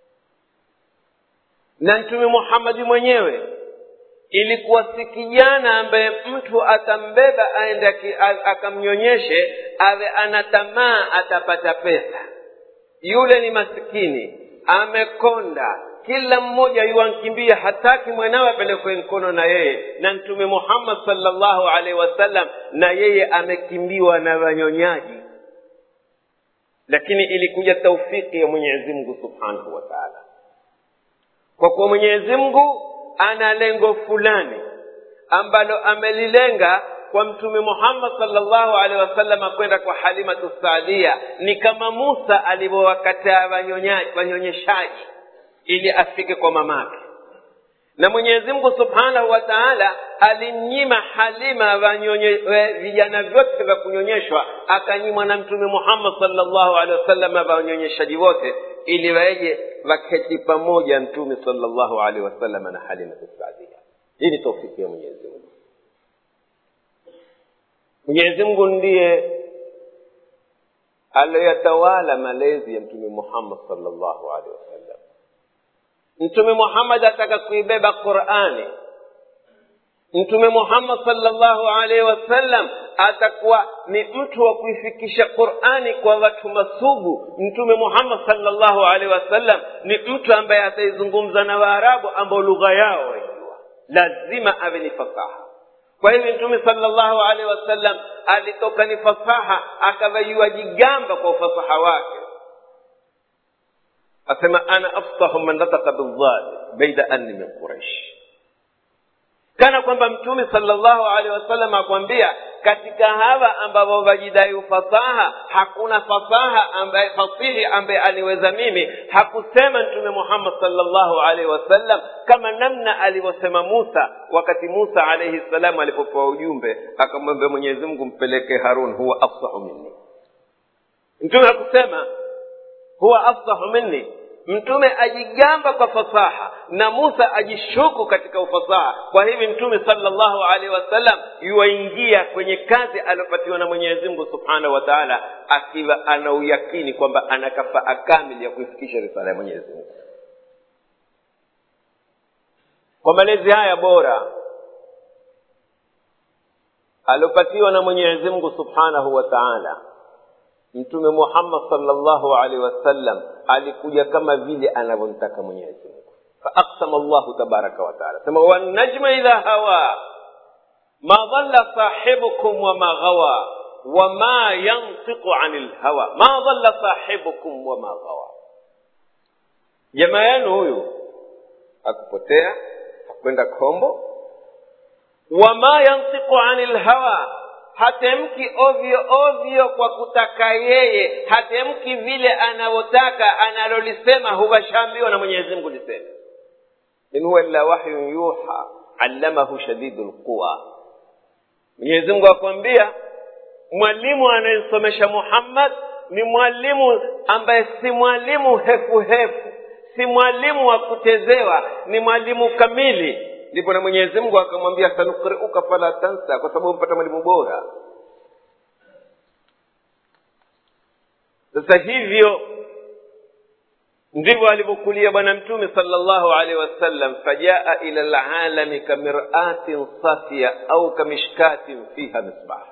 na mtume muhammadi mwenyewe ilikuwa si kijana ambaye mtu atambeba aende akamnyonyeshe awe ana tamaa atapata pesa yule ni masikini amekonda kila mmoja yuwankimbia hataki mwanawe apelekwe mkono na yeye na mtume muhammad salllahu alaihi wasallam na yeye amekimbiwa na wanyonyaji lakini ilikuja taufiki ya mwenyezi mungu subhanahu wa taala kwa kuwa mwenyezi mungu ana lengo fulani ambalo amelilenga kwa mtume muhammad salllahu alehi wasallam kwenda kwa halimatu saadia ni kama musa alivyowakataa wanyonyeshaji ili afike kwa mamake na mwenyezi mungu subhanahu wa taala alimnyima halima wanyonye, vijana vyote vya kunyonyeshwa akanyimwa na mtume muhammad salllahu alehi wasallam wanyonyeshaji wote ili waeje waketi pamoja mtume salllahu alehi wasallam na halimatu saadia hii ni taufiki ya mwenyezi mungu mwenyezi mungu ndiye aliyoyatawala malezi ya mtume muhammad salllahu alehi wasallam mtume muhammad ataka kuibeba qurani mtume muhammad salllahu alaihi wasallam atakuwa ni mtu wa kuifikisha qurani kwa watu masugu mtume muhammad salllahu alaihi wasallam ni mtu ambaye ataizungumza na waarabu ambao lugha yao waijua lazima awe ni fasaha kwa hivyo mtume salllahu alaihi wasallam alitoka ni fasaha akavaiwa jigamba kwa ufasaha wake asema ana afsahu man nataka bildhali baida anni min quraish kana kwamba mtume salllahu alehi wasallam akwambia katika hawa ambao wajidai ufasaha hakuna fasaha ambaye fasihi ambaye aliweza mimi hakusema mtume muhammad salllahu alaihi wasallam kama namna alivyosema musa wakati musa alaihi salam alipopewa ujumbe akamwambia mwenyezi mungu mpeleke harun huwa afsahu minni mtume hakusema huwa afsahu minni mtume ajigamba kwa fasaha na musa ajishuku katika ufasaha kwa hivi mtume salllahu alaihi wasallam yuwaingia kwenye kazi aliopatiwa na mwenyezi mungu subhanahu wa taala akiwa ana uyakini kwamba ana kafaa kamili ya kuifikisha risala ya mwenyezi mungu kwa malezi haya bora aliopatiwa na mwenyezi mungu subhanahu wa taala mtume muhammad salllahu alaihi wasallam alikuja kama vile anavyomtaka mwenyezi mungu faaksama llahu tabaraka wataala sema wannajma idha hawa ma dhalla sahibukum wama ghawa wama yantiqu ani lhawa ma dhalla sahibukum wama ghawa jamaa yenu huyu hakupotea hakwenda kombo wama yantiqu ani lhawa hatemki ovyo ovyo kwa kutaka yeye hatemki vile anavyotaka analolisema huvashaambiwa na mwenyezi mungu liseme in huwa illa wahyun yuha allamahu shadidu lquwa mwenyezi mungu akwambia mwalimu anayemsomesha muhammad ni mwalimu ambaye si mwalimu hefu hefu si mwalimu wa kuchezewa ni mwalimu kamili ndipo na mwenyezi mungu akamwambia sanukriuka fala tansa kwa sababu mpata mwalimu bora sasa hivyo ndivyo alivyokulia bwana mtume sala llahu alehi wasallam fajaa ila lalami kamiratin safia au kamishkatin fiha misbah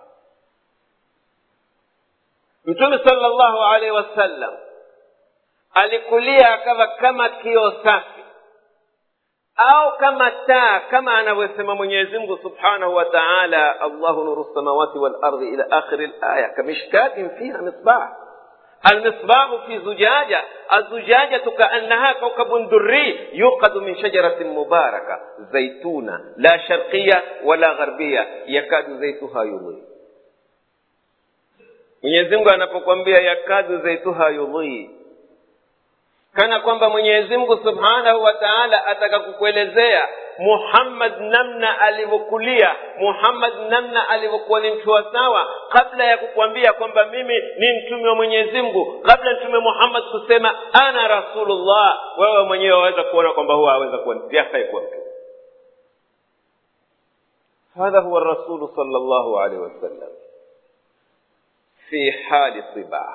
mtume sala llahu alehi wasallam alikulia akawa kama kio safi au kama taa kama anavyosema mwenyezi mungu subhanahu wa taala allahu nuru lsamawati walardi ila akhiri laya kamishkatin fiha misbah المصباح في زجاجة الزجاجة كأنها كوكب دري يوقد من شجرة مباركة زيتونة لا شرقية ولا غربية يكاد زيتها يضيء mwenyezi mungu anapokwambia yakadu zaituha yudhii kana kwamba mwenyezi mungu subhanahu wa taala ataka kukuelezea muhammad namna alivyokulia muhammad namna alivyokuwa ni mtu wa sawa kabla ya kukwambia kwamba mimi ni mtume wa mwenyezi mungu kabla mtume muhammad kusema ana rasulullah wewe mwenyewe waweza kuona kwamba huwa aweza kuwa yafai kuwa mtume hadha huwa rasulu sal llahu alaihi wasallam fi hali tibah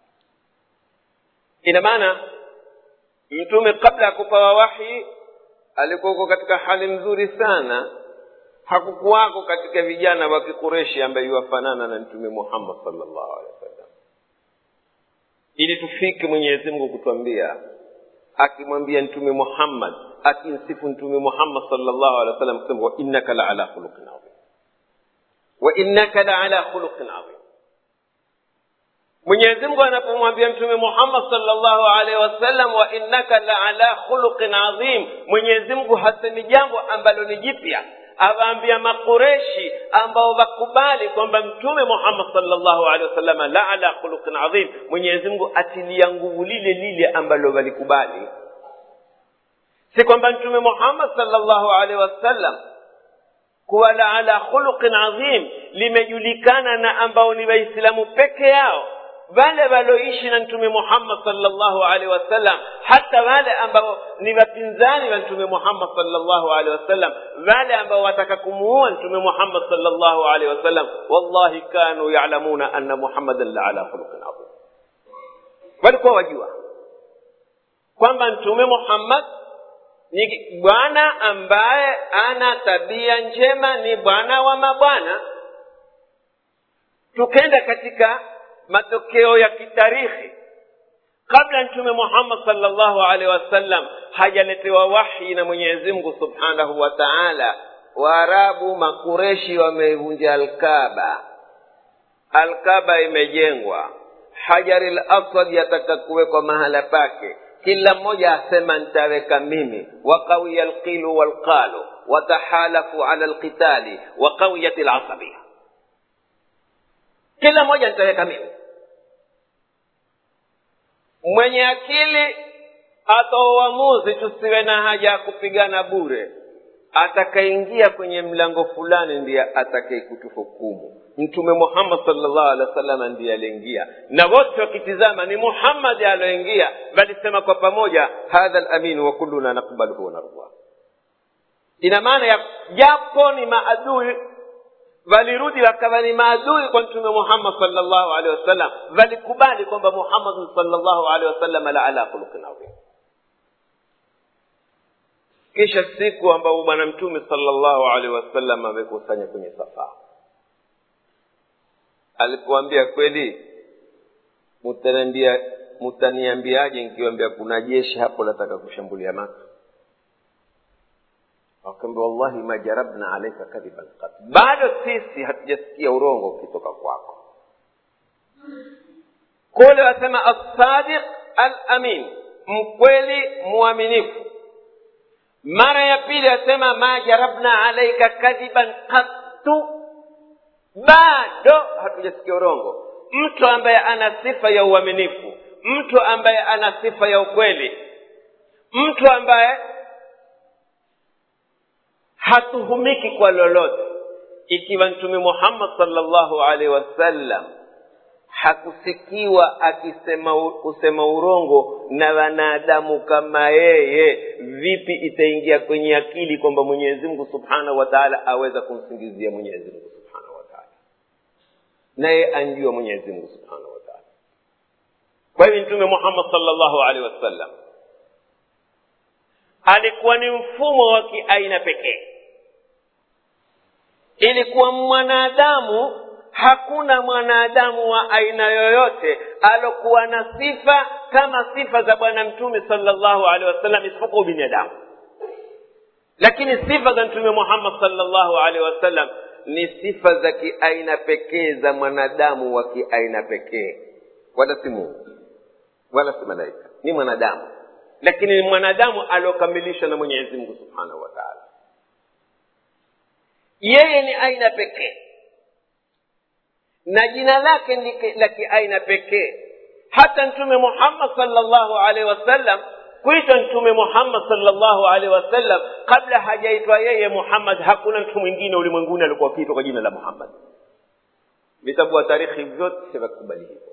ina maana mtume kabla ya kupawa wahi alikuwako katika hali nzuri sana hakukuwako katika vijana wa kikureshi ambaye yuwafanana na mtume muhammad salllahu alehi wasallam ili tufike mwenyezi mungu kutwambia akimwambia mtume muhammad akimsifu mtume muhammad salllahu alehi wasallam kusema wa innaka la ala khuluqin adhim wa innaka la ala khuluqin adhim mwenyezi mungu anapomwambia mtume muhammad salllahu alaihi wasallam wa innaka la ala khuluqin adhim mwenyezi mungu hasemi jambo ambalo ni jipya awaambia makureshi ambao wakubali kwamba mtume muhammad salllahu alehi wasalama la ala khuluqin adhim mwenyezi mungu atilia nguvu lile lile ambalo walikubali si kwamba mtume muhammad salllahu alaihi wasallam kuwa la ala khuluqin adhim limejulikana na ambao ni waislamu peke yao wale walioishi na mtume muhammad salllahu alaihi wasallam hata wale ambao ni wapinzani wa mtume muhammad salllahu alaihi wasallam wale ambao wataka kumuua mtume muhammad salllahu alaihi wasallam wallahi kanu yalamuna anna muhammadan la ala khuluqin adhim walikuwa wajua kwamba mtume muhammad ni bwana ambaye ana tabia njema ni bwana wa mabwana tukenda katika matokeo ya kitarikhi kabla mtume muhammad salllahu alaihi wasallam hajaletewa wahi na mwenyezi mungu subhanahu wa taala waarabu makureshi wameivunja alkaba alkaba imejengwa hajari laswad yataka kuwekwa mahala pake kila mmoja asema nitaweka mimi waqawiya lqilu walqalu watahalafu ala lqitali waqawiyat lasabia kila mmoja nitaweka mimi mwenye akili atoa uamuzi tusiwe na haja ya kupigana bure atakaingia kwenye mlango fulani ndiye atakayekutuhukumu mtume muhammad salllahu alehi wa sallam ndiye aliingia na wote wakitizama ni muhammadi alioingia walisema kwa pamoja hadha laminu wa kulluna nakbaluhu wanardah ina maana ya japo ni maadui walirudi wakawa ni maadui kwa mtume muhammad salllahu alehi wasallam walikubali kwamba muhammadun salllahu alehi wasallam la ala khuluqin adhim kisha siku ambao bwana mtume salllahu alehi wasallam amekusanya kwenye safaa alipoambia kweli mutaniambia mutaniambiaje nikiwambia kuna jeshi hapo lataka kushambulia maka wakaambia wallahi ma jarabna alaika kadhiban qat bado sisi hatujasikia urongo ukitoka kwako kule wasema assadiq alamin mkweli mwaminifu mara ya pili asema ma jarabna alaika kadhiban qattu bado hatujasikia urongo mtu ambaye ana sifa ya uaminifu mtu ambaye ana sifa ya ukweli mtu ambaye hatuhumiki kwa lolote ikiwa mtume muhammad salllahu alaihi wasallam hakusikiwa akisema kusema urongo na wanadamu kama yeye vipi itaingia kwenye akili kwamba mwenyezi mungu subhanahu wa taala aweza kumsingizia mwenyezi mungu subhanahu wa taala naye anjua mwenyezi mungu subhanahu wa taala kwa hivyo mtume muhammad salllahu alaihi wasallam alikuwa ni mfumo wa kiaina pekee ilikuwa mwanadamu hakuna mwanadamu wa aina yoyote alokuwa na sifa kama sifa za bwana mtume salllahu alehi wasallam isipokuwa binadamu lakini sifa za mtume muhammad salllahu alehi wasallam ni sifa za kiaina pekee za mwanadamu wa kiaina pekee wala si mungu wala si malaika ni mwanadamu lakini ni mwanadamu aliokamilishwa na mwenyezi mungu subhanahu wa taala yeye ni aina pekee na jina lake ni la kiaina pekee hata mtume muhammad salllahu alaihi wasallam kuitwa mtume muhammad salllahu alaihi wasallam kabla hajaitwa yeye muhammad hakuna mtu mwingine ulimwenguni alikuwa akiitwa kwa jina la muhammad vitabu wa tarikhi vyote vakubali hivyo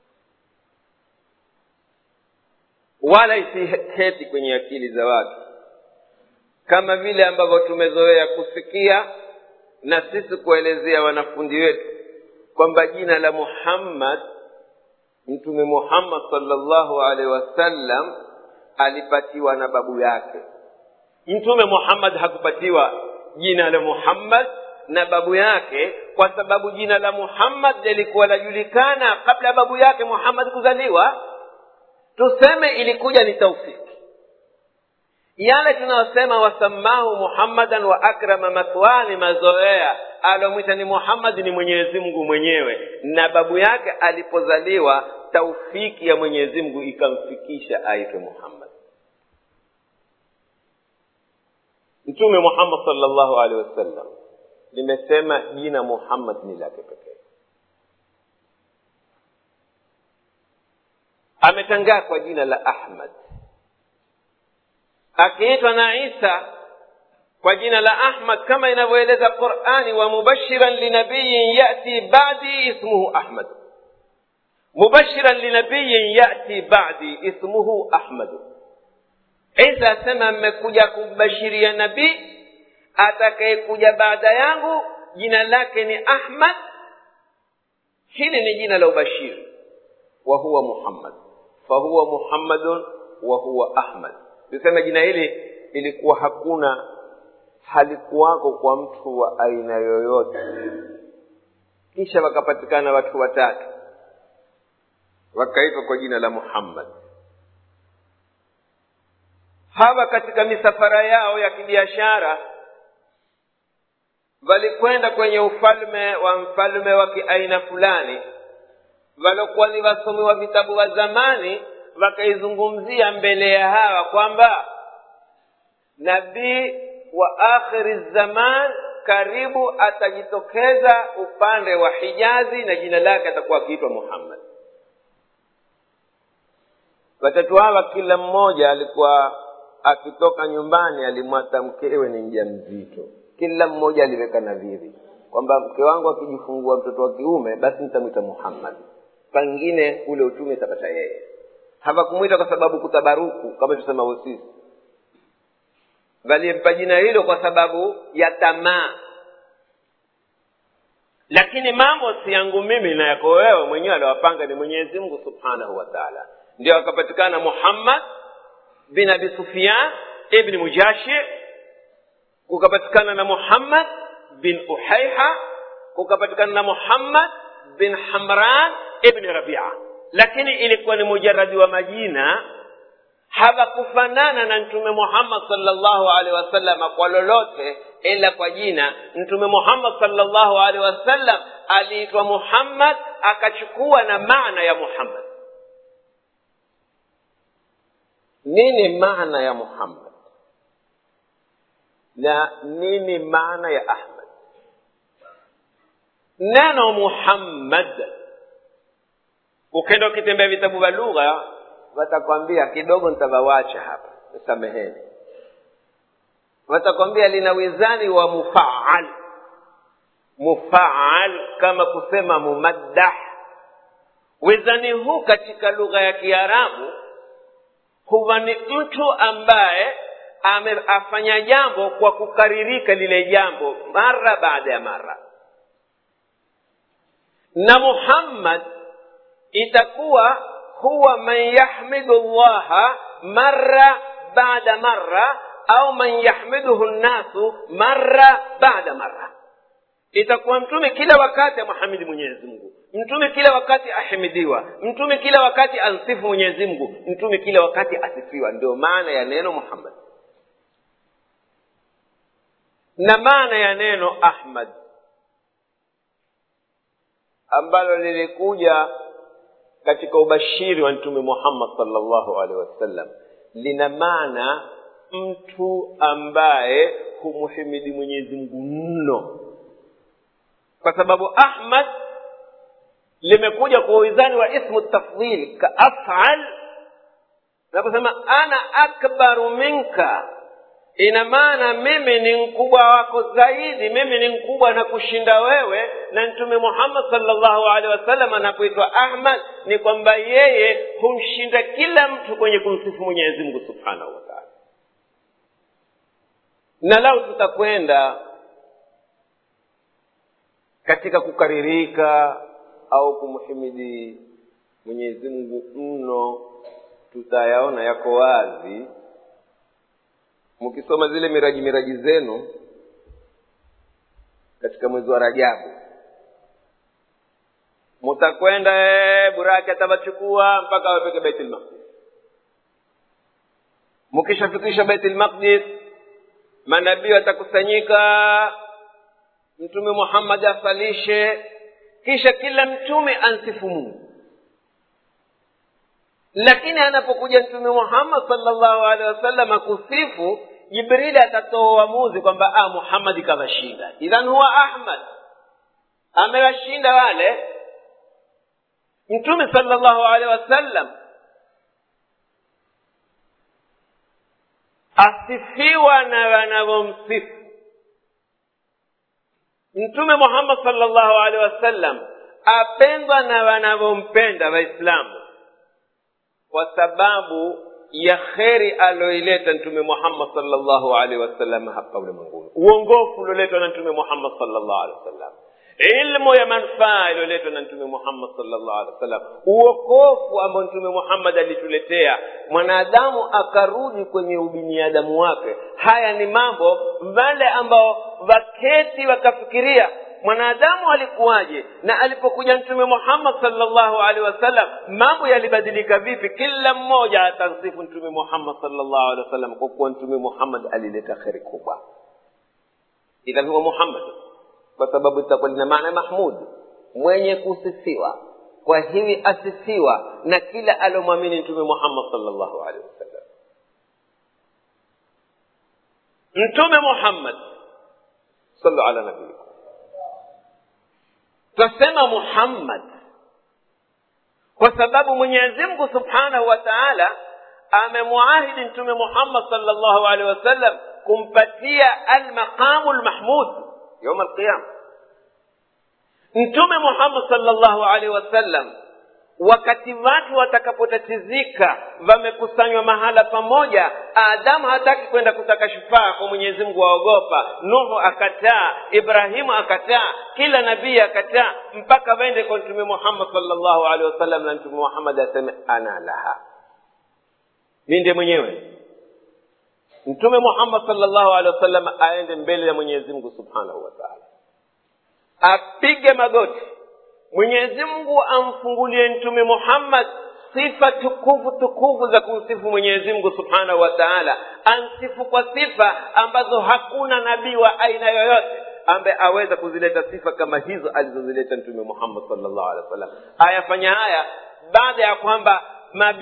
wala isiheti kwenye akili za watu kama vile ambavyo tumezoea kusikia na sisi kuelezea wanafunzi wetu kwamba jina la muhammad mtume muhammad salllahu alaihi wasallam alipatiwa na babu yake mtume muhammad hakupatiwa jina la muhammad na babu yake kwa sababu jina la muhammad lilikuwa lajulikana kabla ya babu yake muhammad kuzaliwa tuseme ilikuja ni taufiki yale tunayosema wasamahu muhammadan wa akrama mathwani mazoea alomwita ni muhammad ni mwenyezi mungu mwenyewe na babu yake alipozaliwa taufiki ya mwenyezi mungu ikamfikisha aitwe muhammad mtume muhammad salllahu alehi wasallam limesema jina muhammad ni lake pekee ametangaa kwa jina la ahmad akiitwa na isa kwa jina la ahmad kama inavyoeleza qurani wa mubashiran linabiyin yati badi ismuhu ahmad mubashiran linabiyin yati badi ismuhu ahmadu isa asema mmekuja kumbashiria nabii atakayekuja baada yangu jina lake ni ahmad hili ni jina la ubashiri wa huwa muhammad fahuwa muhammadun wa huwa ahmad tuseme jina hili ilikuwa hakuna halikuwako kwa mtu wa aina yoyote kisha wakapatikana watu watatu wakaitwa kwa jina la muhammad hawa katika misafara yao ya kibiashara walikwenda kwenye ufalme wa mfalme wa kiaina fulani waliokuwa ni wasomi wa vitabu wa zamani wakaizungumzia mbele ya hawa kwamba nabii wa akhiri zaman karibu atajitokeza upande wa hijazi na jina lake atakuwa akiitwa muhammad watatu hawa kila mmoja alikuwa akitoka nyumbani alimwata mkewe ni mja mzito kila mmoja aliweka nadhiri kwamba mke wangu akijifungua mtoto wa kiume basi nitamwita muhammad pengine ule utume tapata yeye hawakumwita kwa sababu kutabaruku kama tusema sisi walimpa jina hilo kwa sababu ya tamaa lakini mambo si yangu mimi na yako wewe mwenyewe aliwapanga ni mwenyezi mungu subhanahu wa taala ndio akapatikana muhammad bin abi sufyan ibni mujashi kukapatikana na muhammad bin uhaiha kukapatikana na muhammad bin hamran ibni rabia lakini ilikuwa ni mujaradi wa majina hawakufanana na mtume muhammad salllahu alehi wasallam kwa lolote ila kwa jina mtume muhammad salllahu alehi wasallam aliitwa muhammad akachukua na maana ya muhammad nini maana ya muhammad na nini maana ya ahmad neno muhammad ukenda ukitembea vitabu vya lugha watakwambia kidogo nitavawacha hapa sameheni watakwambia lina wizani wa mufaal mufaal kama kusema mumaddah wizani huu katika lugha ya kiarabu huwa ni mtu ambaye afanya jambo kwa kukaririka lile jambo mara baada ya mara na muhammad itakuwa huwa man yahmidu llaha mara baada mara au man yahmiduhu nnasu mara baada mara itakuwa mtume kila wakati amhamidi mwenyezi mungu mtume kila wakati ahimidiwa mtume kila wakati ansifu mwenyezi mungu mtume kila wakati asifiwa ndio maana ya neno muhammad na maana ya neno ahmad ambalo lilikuja katika ubashiri wa mtume muhammad salllahu alehi wasallam lina maana mtu ambaye humhimidi mwenyezi mungu mno kwa sababu ahmad limekuja kwa wizani wa ismu tafdhil ka afal naposema ana akbaru minka ina maana mimi ni mkubwa wako zaidi mimi ni mkubwa na kushinda wewe na mtume muhammad salllahu alehi wasallam anapoitwa ahmad ni kwamba yeye humshinda kila mtu kwenye kumsifu mwenyezi mungu subhanahu wataala na lau tutakwenda katika kukaririka au kumhimidi mwenyezi mungu mno tutayaona yako wazi mkisoma zile miraji miraji zenu katika mwezi wa rajabu mutakwenda buraki atawachukua mpaka wafike baitul maqdis mkishafikisha baitul maqdis manabii watakusanyika mtume muhammad asalishe kisha kila mtume ansifu mungu lakini anapokuja mtume muhammad salllahu alehi wasallam akusifu jibrili atatoa uamuzi kwamba ah, muhammadi kawashinda idhan huwa ahmad amewashinda wale mtume salllahu alehi wasallam asifiwa na wanavyomsifu mtume muhammad salllahu alehi wasallam apendwa na wanavyompenda waislamu kwa sababu ya kheri aloileta mtume muhammad salllahu alehi wasallam hapa ulimwenguni uongofu ulioletwa na mtume muhammad salllahu alehi wasallam ilmu ya manufaa iliyoletwa na mtume muhammad salllahu alehi wasallam uokofu ambao mtume muhammad alituletea mwanadamu akarudi kwenye ubiniadamu wake haya ni mambo wale ambao waketi wakafikiria mwanadamu alikuwaje na alipokuja mtume muhammad salllahu alehi wasallam mambo yalibadilika vipi kila mmoja atamsifu mtume muhammad salllahu alehi wasallam kwa kuwa mtume muhammad alileta kheri kubwa idhan huwa muhammad kwa sababu itakuwa lina maana mahmud mwenye kusifiwa kwa hivi asifiwa na kila aliomwamini mtume muhammad salllahu alehi wasallam mtume muhammad sallu ala nabiikum twasema muhammad kwa sababu mwenyezi mungu subhanahu wa taala amemwahidi mtume muhammad salllahu alehi wasallam kumpatia almaqamu lmahmud yauma alqiyama mtume muhammad salllahu alehi wasallam wakati watu watakapotatizika wamekusanywa mahala pamoja adamu hataki kwenda kutaka shufaa kwa mwenyezi mungu waogopa nuhu akataa ibrahimu akataa kila nabii akataa mpaka waende kwa mtume muhammad salllahu alehi wasallam na mtume muhammad aseme ana laha mi ndiye mwenyewe mtume muhammad salllahu alehi wasallam aende mbele ya mwenyezi mungu subhanahu wa taala apige magoti mwenyezi mungu amfungulie mtume muhammad sifa tukufu tukufu za kumsifu mwenyezi mungu subhanahu wa taala ansifu kwa sifa ambazo hakuna nabii wa aina yoyote ambaye aweza kuzileta sifa kama hizo alizozileta mtume muhammad salllahu alehi wa sallam ayafanya haya baada ya kwamba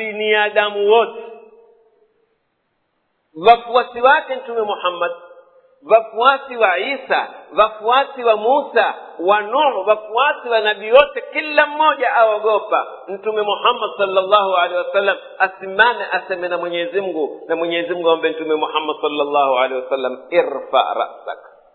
mabiniadamu wote wafuasi wake mtume muhammad wafuasi wa isa wafuasi wa musa wa nuhu wafuasi wa nabii wote kila mmoja aogopa mtume muhammad salllahu alehi wasallam asimame aseme na mwenyezi mungu na mwenyezi mungu ambe mtume muhammad salllahu alehi wasallam irfa rasak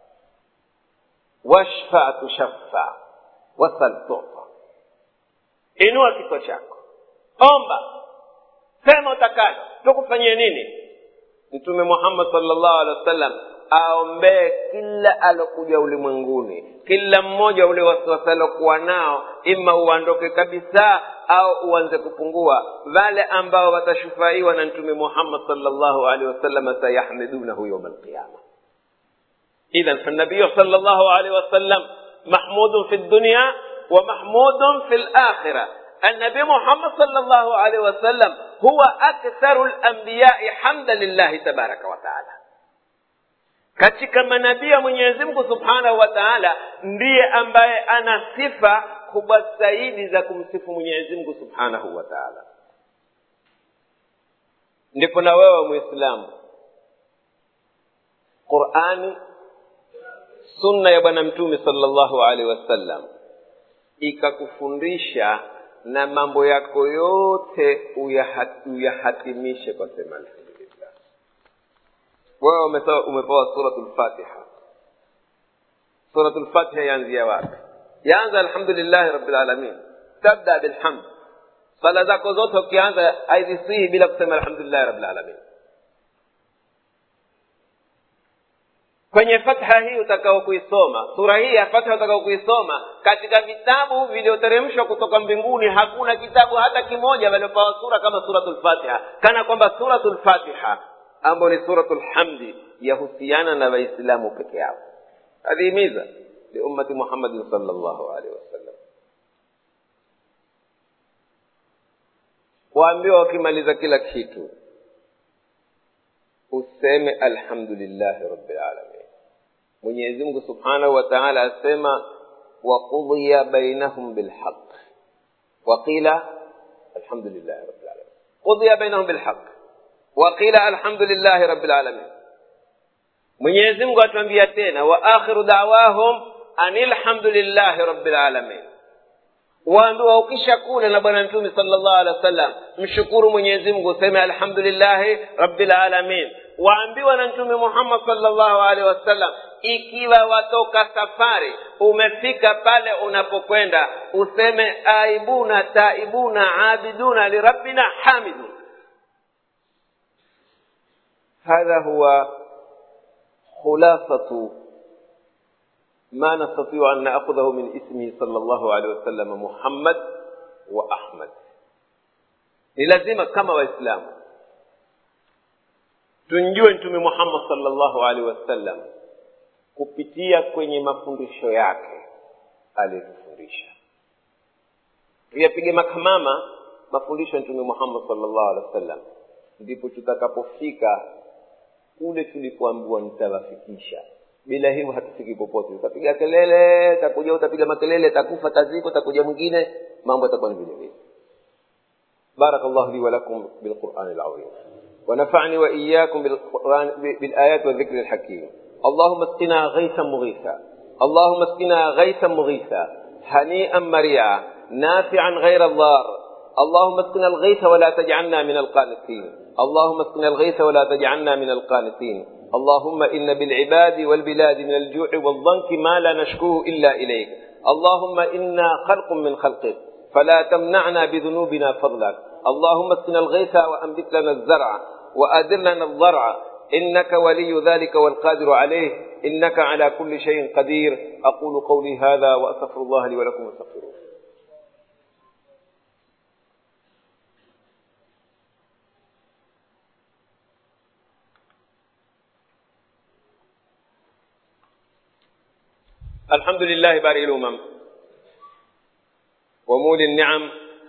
washfa tushaffa wasal tuta inua kichwa chako omba sema utakalo tukufanyie nini mtume muhammad salllahu alehi wasallam aombee kila alokuja ulimwenguni kila mmoja ule wasiwasi alokuwa nao ima uondoke kabisa au uanze kupungua wale ambao watashufaiwa na mtume muhammad salllahu alehi wasallam sayahmidunahu yauma alqiyama idhan fanabiyu salllahu alehi wasallam mahmudun fi dunya ومحمود في الآخرة النبي محمد صلى الله عليه وسلم هو أكثر الأنبياء حمدا لله تبارك وتعالى katika manabii ya mwenyezi mungu subhanahu wa taala ndiye ambaye ana sifa kubwa zaidi za kumsifu mwenyezi mungu subhanahu wa taala ndipo na wewe mwislamu qurani sunna ya bwana mtume salllahu alaihi wasallam ikakufundisha na mambo yako yote uyahatimishe kwa sema alhamdulillah wewe umepewa suratu lfatiha suratu lfatiha yaanzia wapi yaanza alhamdulillahi rabilalamin tabda bilhamd sala zako zote ukianza haizisihi bila kusema alhamdulillahi rabilalamin kwenye fatha hii utakao kuisoma sura hii ya fatha utakao kuisoma katika vitabu vilivyoteremshwa kutoka mbinguni hakuna kitabu hata kimoja waliopewa sura kama suratul fatiha kana kwamba suratul fatiha ambayo ni suratul hamdi yahusiana na waislamu peke yao adhihimiza liummati muhammadin salllahu alaihi wasallam waambiwa wakimaliza kila kitu useme alhamdulillahi rabbil alamin mwenyezi mungu subhanahu wa taala asema waqudhiya bainahum bilhaq waqila alhamdulillahi rabbil alamin qudhiya bainahum bilhaq waqila alhamdulillahi rabbil alamin mwenyezi mungu atuambia tena wa akhiru dawahum anilhamdulillahi rabbil alamin waambiwa ukisha kula na bwana mtume sallallahu alaihi wasallam mshukuru mwenyezi mungu useme alhamdulillahi rabbil alamin waambiwa na mtume muhammad sallallahu alaihi wasallam ikiwa watoka safari umefika pale unapokwenda useme aibuna taibuna abiduna lirabbina hamidun hadha huwa khulasatu ما نستطيع أن نأخذه من اسمه صلى الله عليه وسلم محمد وأحمد ni lazima kama waislamu tumjue mtume muhammad salllahu alaihi wasallam kupitia kwenye mafundisho yake aliyotufundisha tuyapige makamama mafundisho ya mtume muhammad salllahu alehi wasallam ndipo tutakapofika kule tulipoambiwa nitawafikisha bila hivyo hatufiki popote utapiga kelele takuja utapiga makelele takufa taziko takuja mwingine mambo yatakuwa ni vile vile بارك الله لي ولكم بالقرآن العظيم ونفعني وإياكم بالقرآن بالآيات والذكر الحكيم اللهم اسقنا غيثا مغيثا اللهم اسقنا غيثا مغيثا هنيئا مريعا نافعا غير الضار اللهم اسقنا الغيث ولا تجعلنا من القانتين اللهم اسقنا الغيث ولا تجعلنا من القانتين اللهم إن بالعباد والبلاد من الجوع والضنك ما لا نشكوه إلا إليك اللهم إنا خلق من خلقك فلا تمنعنا بذنوبنا فضلك اللهم اسقنا الغيث وأنبت لنا الزرع وأدر لنا الضرع إنك ولي ذلك والقادر عليه إنك على كل شيء قدير أقول قولي هذا وأستغفر الله لي ولكم واستغفروه الحمد لله بارئ الأمم ومولي النعم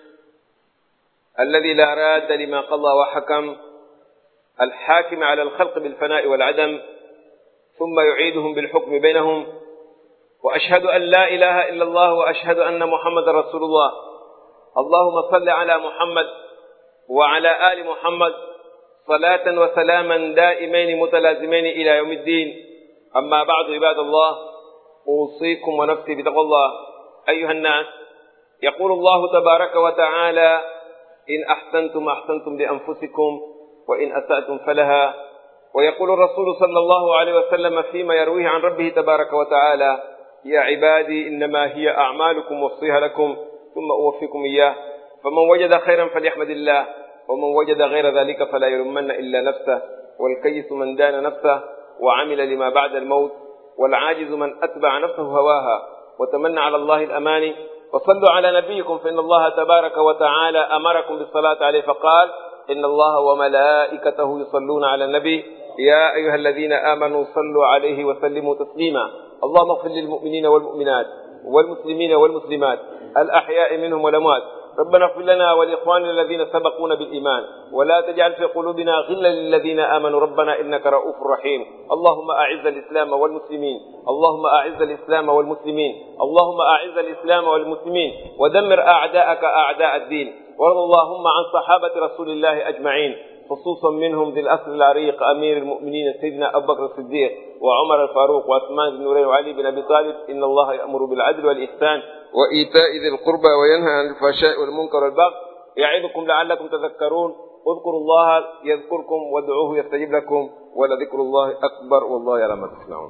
الذي لا راد لما قضى وحكم الحاكم على الخلق بالفناء والعدم ثم يعيدهم بالحكم بينهم وأشهد أن لا إله إلا الله وأشهد أن محمد رسول الله اللهم صل على محمد وعلى آل محمد صلاة وسلاما دائمين متلازمين إلى يوم الدين أما بعد عباد الله أوصيكم ونفسي بتقوى الله أيها الناس يقول الله تبارك وتعالى إن أحسنتم أحسنتم لأنفسكم وإن أسأتم فلها ويقول الرسول صلى الله عليه وسلم فيما يرويه عن ربه تبارك وتعالى يا عبادي إنما هي أعمالكم وصيها لكم ثم أوفيكم إياه فمن وجد خيرا فليحمد الله ومن وجد غير ذلك فلا يلومن إلا نفسه والكيس من دان نفسه وعمل لما بعد الموت والعاجز من أتبع نفسه هواها وتمنى على الله الأماني وصلوا على نبيكم فإن الله تبارك وتعالى أمركم بالصلاة عليه فقال إن الله وملائكته يصلون على النبي يا أيها الذين آمنوا صلوا عليه وسلموا تسليما اللهم اغفر للمؤمنين والمؤمنات والمسلمين والمسلمات الأحياء منهم والأموات ربنا اغفر لنا ولإخواننا الذين سبقونا بالإيمان ولا تجعل في قلوبنا غلا للذين آمنوا ربنا إنك رؤوف رحيم اللهم أعز الإسلام والمسلمين اللهم أعز الإسلام والمسلمين اللهم أعز الإسلام والمسلمين ودمر أعداءك أعداء الدين وارض اللهم عن صحابة رسول الله أجمعين خصوصا منهم ذي الأسر العريق أمير المؤمنين سيدنا أبو بكر الصديق وعمر الفاروق وعثمان بن نورين وعلي بن أبي طالب إن الله يأمر بالعدل والإحسان وإيتاء ذي القربى وينهى عن الفحشاء والمنكر والبغي يعظكم لعلكم تذكرون اذكروا الله يذكركم وادعوه يستجب لكم ولذكر الله أكبر والله يعلم ما تصنعون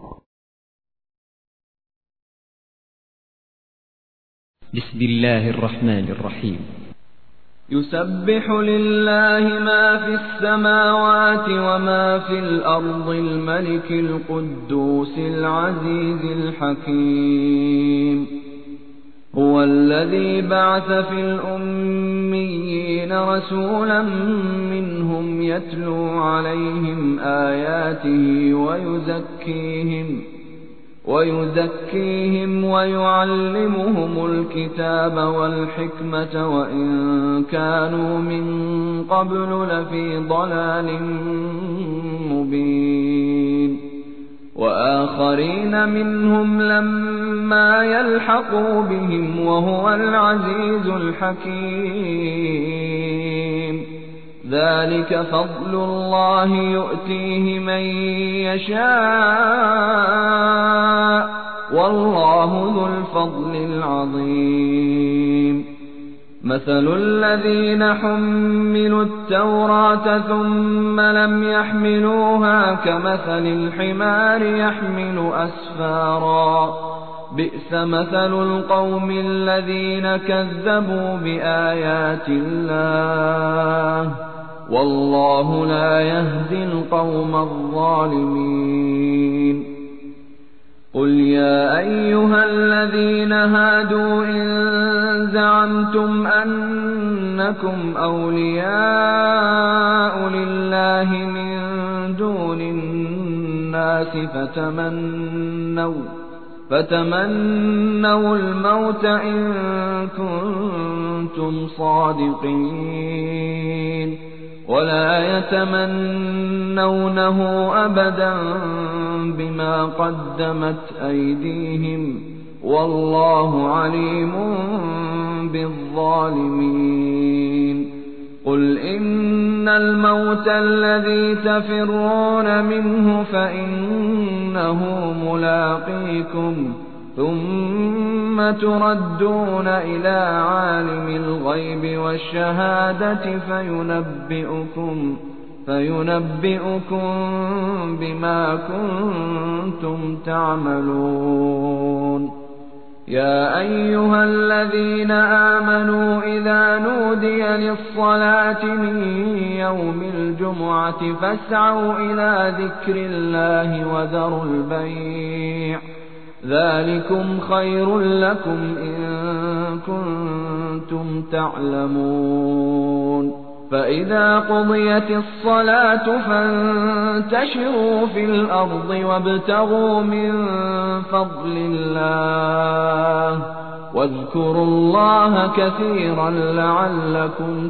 بسم الله الرحمن الرحيم يسبح لله ما في السماوات وما في الأرض الملك القدوس العزيز الحكيم هو الذي بعث في الأميين رسولا منهم يتلو عليهم آياته ويزكيهم ويزكيهم ويعلمهم الكتاب والحكمة وإن كانوا من قبل لفي ضلال مبين وآخرين منهم لما يلحقوا بهم وهو العزيز الحكيم ذلك فضل الله يؤتيه من يشاء والله ذو الفضل العظيم مثل الذين حملوا التوراة ثم لم يحملوها كمثل الحمار يحمل أسفارا بئس مثل القوم الذين كذبوا بآيات الله والله لا يهدي القوم الظالمين قل يا أيها الذين هادوا إن زعمتم أنكم أولياء لله من دون الناس فتمنوا فتمنوا الموت إن كنتم صادقين ولا يتمنونه أبدا بما قدمت أيديهم والله عليم بالظالمين قل إن الموت الذي تفرون منه فإنه ملاقيكم ثم تردون إلى عالم الغيب والشهادة فينبئكم فينبئكم بما كنتم تعملون يا أيها الذين آمنوا إذا نودي للصلاة من يوم الجمعة فاسعوا إلى ذكر الله وذروا البيع ذلكم خير لكم إن كنتم تعلمون فإذا قضيت الصلاة فانتشروا في الأرض وابتغوا من فضل الله واذكروا الله كثيرا لعلكم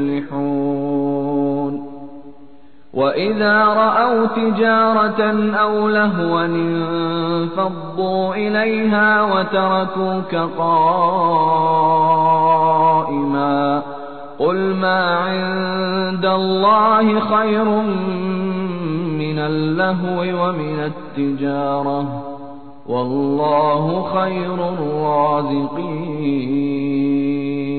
تفلحون وإذا رأوا تجارة أو لهوا انفضوا إليها وتركوك قائما قل ما عند الله خير من اللهو ومن التجارة والله خير الرازقين